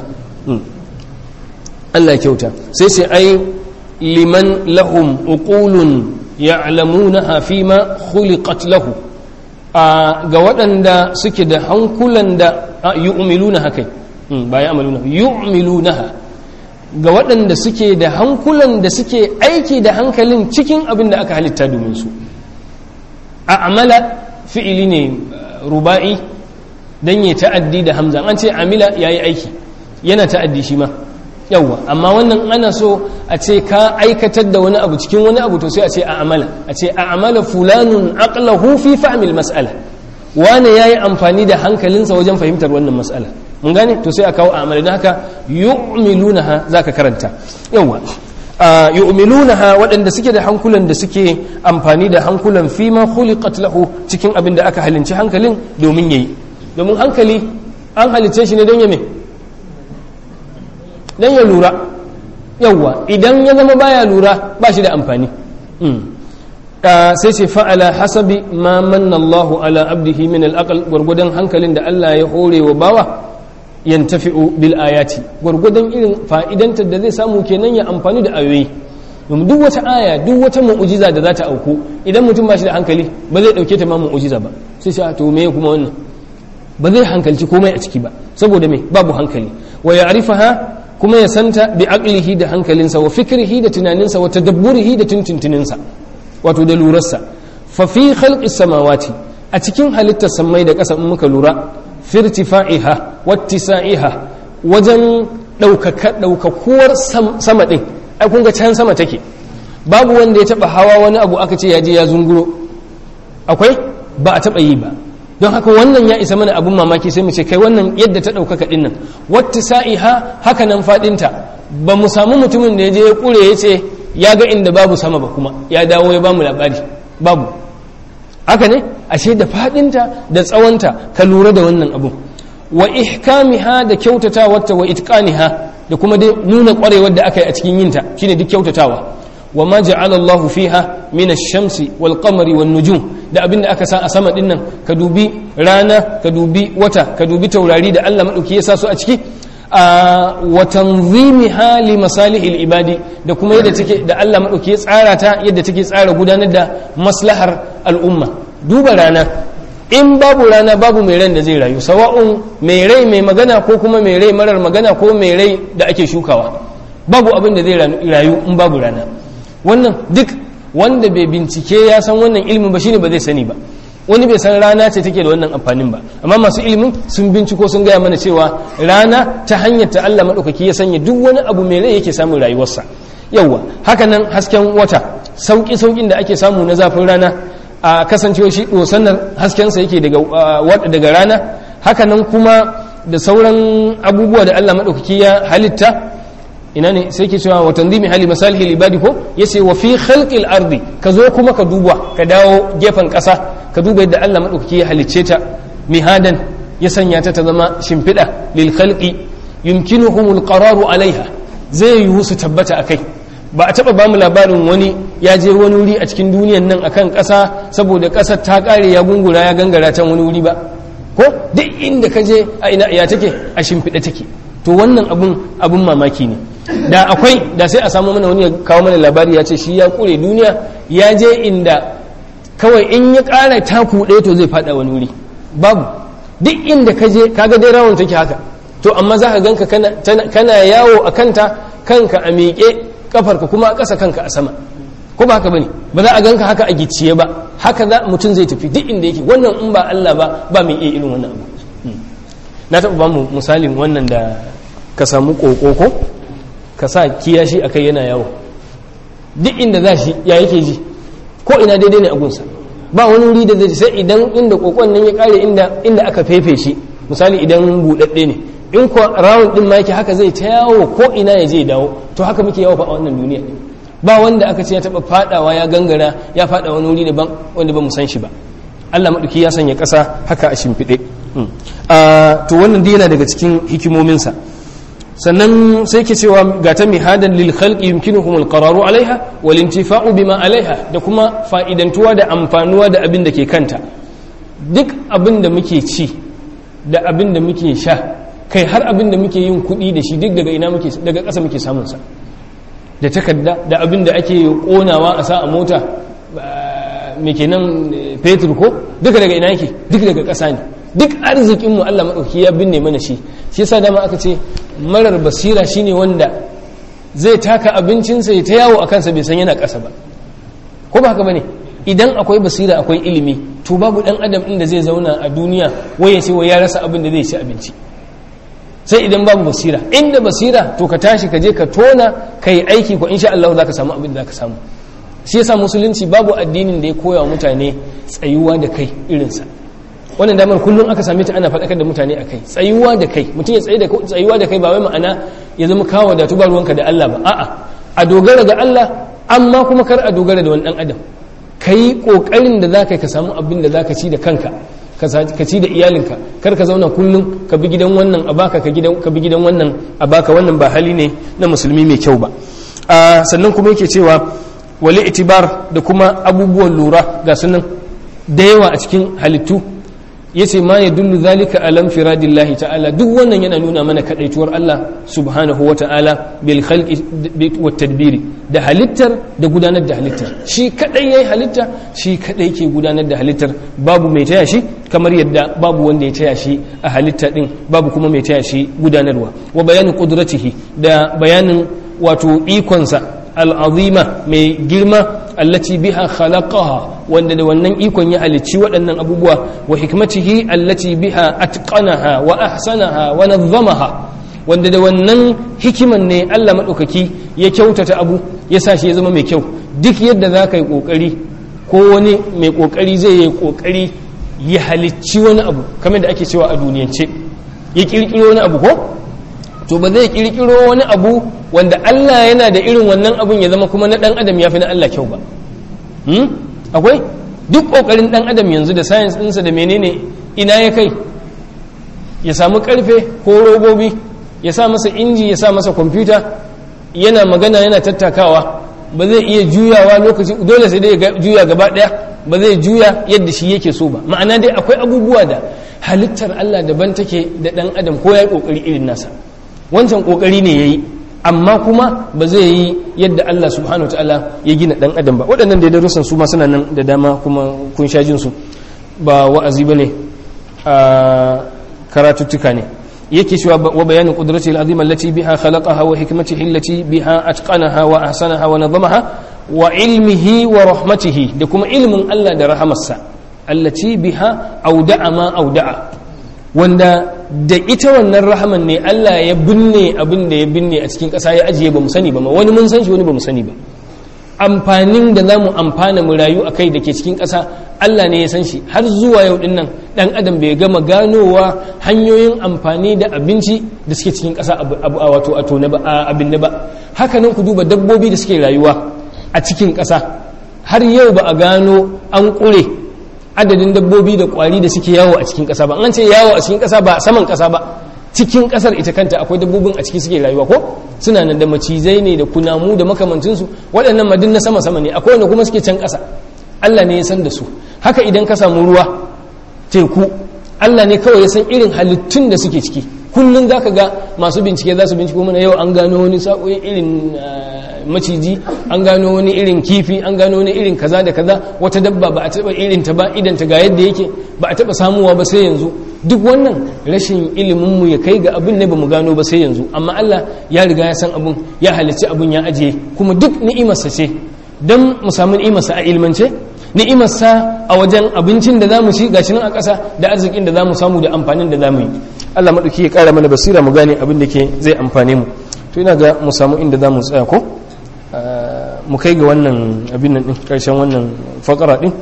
Allah kyauta sai sai ai liman lahum uqulun ya'lamunaha fima khuliqat lahu ga waɗanda suke da hankulan da yu'milunaha kai ba ya'maluna yu'milunaha ga waɗanda suke da hankulan da suke aiki da hankalin cikin abin da aka halitta domin su a'mala fi'ili ne ruba'i dan ya ta'addi da hamza an ce amila yayi aiki yana ta'addi shi ma yawwa amma wannan ana so a ce ka aikatar da wani abu cikin wani abu to sai a ce a amala a ce a amala fulanun aqlahu fi fahmil mas'ala wane yayi amfani da hankalinsa wajen fahimtar wannan mas'ala mun gane to sai a kawo a amala don haka yu'milunaha zaka karanta yawwa yu'milunaha waɗanda suke da hankulan da suke amfani da hankulan fi ma khuliqat lahu cikin abin da aka halinci hankalin domin yayi domin hankali an halice shi ne don ya me don ya lura yawwa idan ya zama baya lura ba shi da amfani sai ce fa'ala hasabi ma manna Allahu ala abdihi min al'aqal gwargwadon hankalin da Allah ya hore wa bawa yantafi'u bil ayati gwargwadon irin fa'idantar da zai samu kenan ya amfani da ayoyi domin duk wata aya duk wata mu'ujiza da za ta auku idan mutum ba shi da hankali ba zai dauke ta ma mu'ujiza ba sai sai to me kuma wannan ba zai hankalci komai a ciki ba saboda me babu hankali wa ya'rifaha kuma ya santa bi aqlihi da hankalinsa wa fikrihi da tunaninsa wa tadabburihi da tuntuntuninsa wato da lurarsa fa fi khalqis samawati a cikin halittar samai da ƙasa in muka lura fi irtifa'iha wattisa'iha wajen ɗaukaka ɗaukakuwar sama ɗin ai kun ga can sama take babu wanda ya taɓa hawa wani abu aka ce ya je ya zunguro akwai ba a taɓa yi ba don haka wannan ya isa mana abun mamaki sai mu ce kai wannan yadda ta ɗaukaka ɗin nan wata sa'iha haka nan faɗinta ba mu samu mutumin da ya je ya ƙure ya ce ya ga inda babu sama ba kuma ya dawo ya bamu labari babu haka ne ashe da faɗinta da tsawonta ka lura da wannan abun wa ihkamiha da kyautatawarta wa itqaniha da kuma dai nuna ƙwarewar da aka yi a cikin yinta shine duk kyautatawa wa ma ja'ala Allah fiha min ash-shamsi wal qamari wan nujum da abin da aka sa a sama dinnan ka dubi rana ka dubi wata ka dubi taurari da Allah madauki ya sa su a ciki a wa tanzimiha li masalihil ibadi da kuma yadda take da Allah madauki ya tsara ta yadda take tsara gudanar da maslahar al'umma duba rana in babu rana babu mai ran da zai rayu sawa'un mai rai mai magana ko kuma mai rai marar magana ko mai rai da ake shukawa babu abin da zai rayu in babu rana wannan duk wanda bai bincike ya san wannan ilimin ba shine ba zai sani ba wani bai san rana ce take da wannan amfanin ba amma masu ilimin sun binciko sun gaya mana cewa rana ta hanyar ta Allah madaukaki ya sanya duk wani abu mai rai yake samun rayuwarsa yawwa hakanan hasken wata sauki saukin da ake samu na zafin rana a kasancewa shi dosanar haskensa yake daga daga rana hakanan kuma da sauran abubuwa da Allah madaukaki ya halitta ina ne sai ke cewa watan zimi hali masalihi libadi ko ya ce wa fi khalqil ardi ka zo kuma ka duba ka dawo gefen ƙasa ka duba yadda Allah maɗaukaki ya halicce ta mihadan ya sanya ta ta zama shimfiɗa lil khalqi yumkinuhum qararu alaiha zai yiwu su tabbata akai ba a taɓa bamu labarin wani ya je wani wuri a cikin duniyan nan akan ƙasa saboda ƙasar ta ƙare ya gungura ya gangara can wani wuri ba ko duk inda ka je a ina ya take a shimfiɗa take to wannan abun abun mamaki ne da akwai da sai a samu mana wani ya kawo mana labari ya ce shi ya kure duniya ya je inda kawai in ya ƙara taku ɗaya to zai faɗa wani wuri babu duk inda ka je kaga dai rawon take haka to amma za ka ganka kana yawo a kanta kanka a miƙe kafarka kuma a ƙasa kanka a sama ko ba haka bane ba za a ganka haka a gicciye ba haka za mutum zai tafi duk inda yake wannan in ba Allah ba ba mai iya irin wannan abu na taɓa ba mu misalin wannan da ka samu ƙoƙo ka sa kiyashi a kai yana yawo duk inda za shi ya yake ji ko ina daidai ne a gunsa ba wani wuri da zai sai idan inda ƙoƙon nan ya ƙare inda aka fefe shi misali idan buɗaɗɗe ne in kuwa rawun ɗin ma yake haka zai ta yawo ko ina ya je dawo to haka muke yawo fa a wannan duniya ba wanda aka ce ya taɓa faɗawa ya gangara ya faɗa wani wuri daban wanda ba mu san shi ba Allah maɗauki ya sanya ƙasa haka a shimfiɗe to wannan dai yana daga cikin hikimominsa sannan sai ke cewa ga ta mihadan lil khalqi yumkinuhum al qararu alaiha wal intifa'u bima alaiha da kuma fa'idantuwa da amfanuwa da abin da ke kanta duk abin da muke ci da abin da muke sha kai har abin da muke yin kuɗi da shi duk daga ina muke daga ƙasa muke samun sa da takarda da abin da ake konawa a sa a mota me kenan fetur ko duka daga ina yake duk daga ƙasa ne duk arzikin mu Allah madauki ya binne mana shi shi yasa dama aka ce marar basira shine wanda zai taka abincinsa ya ta yawo a kansa bai san yana ƙasa ba ko ba haka bane idan akwai basira akwai ilimi to babu dan adam inda zai zauna a duniya wai ya ce wai ya rasa abin da zai ci abinci sai idan babu basira inda basira to ka tashi ka je ka tona ka yi aiki ko insha Allah za ka samu abin da za ka samu shi yasa musulunci babu addinin da ya koya wa mutane tsayuwa da kai irinsa wannan damar kullum aka same ta ana faɗakar da mutane a kai tsayuwa da kai mutum ya tsaye da tsayuwa da kai ba wai ma'ana ya zama kawo da tuba ruwanka da Allah ba a'a a dogara ga Allah amma kuma kar a dogara da wani dan adam kai kokarin da zaka ka samu abin da zaka ci da kanka ka ci da iyalinka kar ka zauna kullum ka bi gidan wannan a baka ka gidan ka bi gidan wannan a baka wannan ba hali ne na musulmi mai kyau ba sannan kuma yake cewa wali itibar da kuma abubuwan lura ga sunan da yawa a cikin halittu yace ma ya dullu zalika alam firadillahi ta'ala duk wannan yana nuna mana kadaituwar Allah subhanahu wa ta'ala bil khalqi wat tadbiri da halittar da gudanar da halittar shi kadai yayi halitta shi kadai ke gudanar da halittar babu mai taya shi kamar yadda babu wanda ya taya shi a halitta din babu kuma mai taya shi gudanarwa wa bayanin qudratihi da bayanin wato ikonsa al'azima mai girma allati biha khalaqaha wanda da wannan ikon ya halicci waɗannan abubuwa wa hikmatihi allati biha atqanaha wa ahsanaha wa nazzamaha wanda da wannan hikiman ne Allah madaukaki ya kyautata abu ya sa shi ya zama mai kyau duk yadda za ka yi kokari ko wani mai kokari zai yi kokari ya halicci wani abu kamar da ake cewa a duniyance ya kirkiro wani abu ko to ba zai kirkiro wani abu wanda Allah yana da irin wannan abun ya zama kuma na dan adam ya fi na Allah kyau ba akwai duk kokarin dan adam yanzu da science ɗinsa da menene ina ya kai ya samu karfe ko robobi ya sa masa inji ya sa masa kwamfuta yana magana yana tattakawa ba zai iya juyawa lokaci dole sai dai ya juya gaba daya ba zai juya yadda shi yake so ba ma'ana dai akwai abubuwa da halittar Allah daban take da dan adam ko ya yi kokari irin nasa wancan kokari ne yayi amma kuma ba zai yi yadda Allah subhanahu ta'ala ya gina dan adam ba waɗannan da darussan su ma suna nan da dama kuma kun sha jin su ba wa'azi bane a karatuttuka ne yake cewa wa bayanin qudratihi al-azima allati biha khalaqaha wa hikmatihi allati biha atqanaha wa ahsanaha wa nazamaha wa ilmihi wa rahmatihi da kuma ilmin Allah da rahamarsa allati biha auda'a ma auda'a wanda da ita wannan rahaman ne Allah ya binne abin da ya binne a cikin ƙasa ya ajiye ba mu sani ba ma wani mun san shi wani ba mu sani ba amfanin da za mu amfana mu rayu a kai da ke cikin ƙasa Allah ne ya san shi har zuwa yau din nan ɗan adam bai gama ganowa hanyoyin amfani da abinci da suke cikin ƙasa a wato a tone ba abin da ba haka nan ku duba dabbobi da suke rayuwa a cikin ƙasa har yau ba a gano an ƙure adadin dabbobi da kwari da suke yawo a cikin ƙasa ba an ce yawo a cikin ƙasa ba saman ƙasa ba cikin ƙasar ita kanta akwai dabbobin a ciki suke rayuwa ko suna nan da macizai ne da kunamu da makamancinsu waɗannan madin na sama sama ne akwai wanda kuma suke can ƙasa Allah ne ya san da su haka idan ka samu ruwa teku Allah ne kawai ya san irin halittun da suke ciki kullum za ka ga masu bincike za su binciko mana yau an gano wani sa'o'i irin maciji an gano wani irin kifi an gano wani irin kaza da kaza wata dabba ba a taba irin ta ba idan ta ga yadda yake ba a taba samuwa ba sai yanzu duk wannan rashin ilimin mu ya kai ga abin ne bamu gano ba sai yanzu amma Allah ya riga ya san abun ya halicci abun ya ajiye kuma duk ni'imarsa ce dan mu samu ni'imarsa a ilmance ni'imarsa a wajen abincin da zamu ci gashi nan a ƙasa da arzikin da zamu samu da amfanin da zamu yi Allah madauki ya ƙara mana basira mu gane abin da ke zai amfane mu to ina ga mu samu inda zamu tsaya ko mu kai ga wannan abin nan din karshen wannan fakara din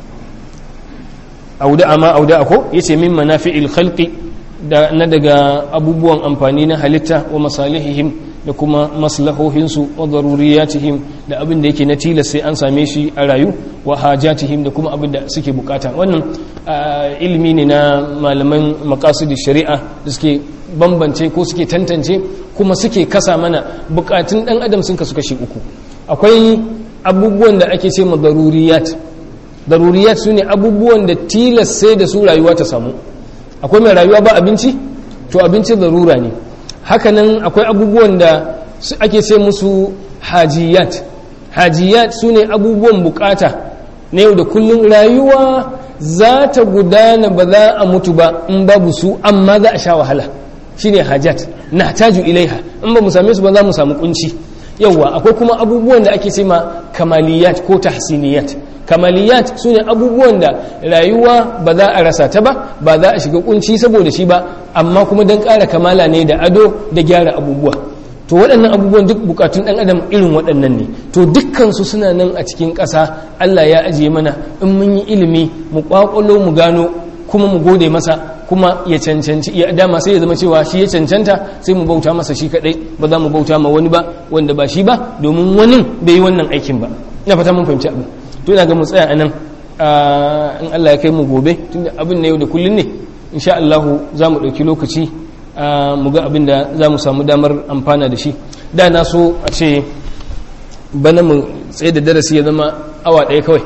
auda ma auda ko yace min manafi'il khalqi da na daga abubuwan amfani na halitta wa masalihihim da kuma maslahohinsu wa daruriyatihim da abin da yake na tilas sai an same shi a rayu wa hajatihim da kuma abin da suke bukata wannan ilimi ne na malaman maqasid shari'a da suke bambance ko suke tantance kuma suke kasa mana bukatun dan adam sun kasu kashi uku akwai abubuwan da ake ce ma daruriyat daruriyat su ne abubuwan da tilas sai da su rayuwa ta samu akwai mai rayuwa ba abinci to abinci darura ne hakanan akwai abubuwan da ake ce musu hajiyat hajiyat su ne abubuwan bukata na yau da kullum rayuwa za ta gudana ba za a mutu ba in babu su amma za a sha wahala shine hajat na taju ilaiha in ba mu same su ba za mu samu kunci yawwa akwai kuma abubuwan da ake ce ma kamaliyat ko tahsiniyat kamaliyat su ne abubuwan da rayuwa ba za a rasa ta ba ba za a shiga kunci saboda shi ba amma kuma don ƙara kamala ne da ado da gyara abubuwa to waɗannan abubuwan duk bukatun ɗan adam irin waɗannan ne to dukkansu suna nan a cikin ƙasa allah ya ajiye mana in mun yi ilimi mu ƙwaƙwalo mu gano kuma mu gode masa kuma ya cancanci ya dama sai ya zama cewa shi ya cancanta sai mu bauta masa shi kadai ba za mu bauta ma wani ba wanda ba shi ba domin wani bai yi wannan aikin ba ina fata mun fahimci abin to ina ga mu tsaya anan in Allah ya kai mu gobe tunda abin na yau da kullun ne insha Allah za mu dauki lokaci mu ga abin da za mu samu damar amfana da shi da na so a ce bana mu tsaye da darasi ya zama awa ɗaya kawai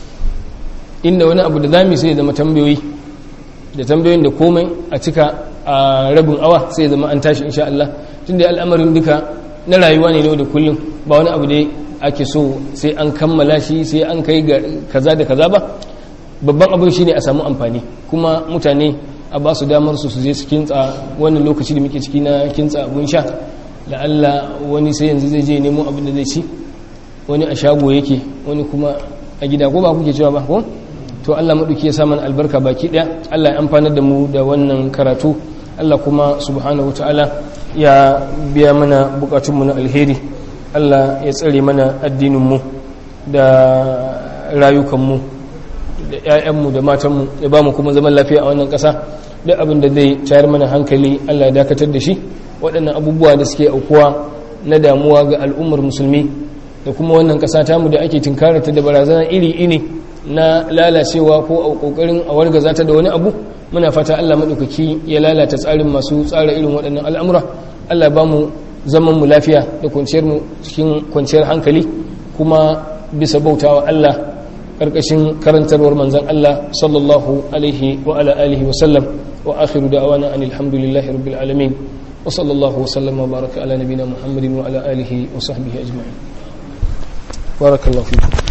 inda wani abu da zami sai ya zama tambayoyi da tambayoyin da komai a cika a rabin awa sai zama an tashi insha Allah tun da al'amarin duka na rayuwa ne da kullum ba wani abu da ake so sai an kammala shi sai an kai ga kaza da kaza ba babban abin shi ne a samu amfani kuma mutane a ba su damar su su je su kintsa wannan lokaci da muke ciki na kintsa abun sha la'alla wani sai yanzu zai je nemo abin da zai ci wani a shago yake wani kuma a gida ko ba kuke cewa ba ko to Allah maɗauki ya samun albarka baki ɗaya Allah ya amfanar da mu da wannan karatu Allah kuma subhanahu ta'ala ya biya mana bukatunmu na alheri Allah ya tsare mana addininmu da rayukanmu da 'ya'yanmu da matanmu ya ba mu kuma zaman lafiya a wannan ƙasa duk abin da zai tayar mana hankali Allah ya dakatar da shi waɗannan abubuwa da suke aukuwa na damuwa ga al'ummar musulmi da kuma wannan ƙasa tamu da ake tinkarata da barazana iri-iri na lalacewa ko a kokarin a wargaza ta da wani abu muna fata Allah madaukaki ya lalata tsarin masu tsara irin waɗannan al'amura Allah ba mu zaman mu lafiya da kwanciyar mu cikin kwanciyar hankali kuma bisa bautawa Allah karkashin karantarwar manzon Allah sallallahu alaihi wa ala alihi wa sallam wa akhiru da'wana anil hamdulillahi rabbil alamin wa sallallahu wa sallama wa baraka ala nabina muhammadin wa ala alihi wa sahbihi ajma'in barakallahu fikum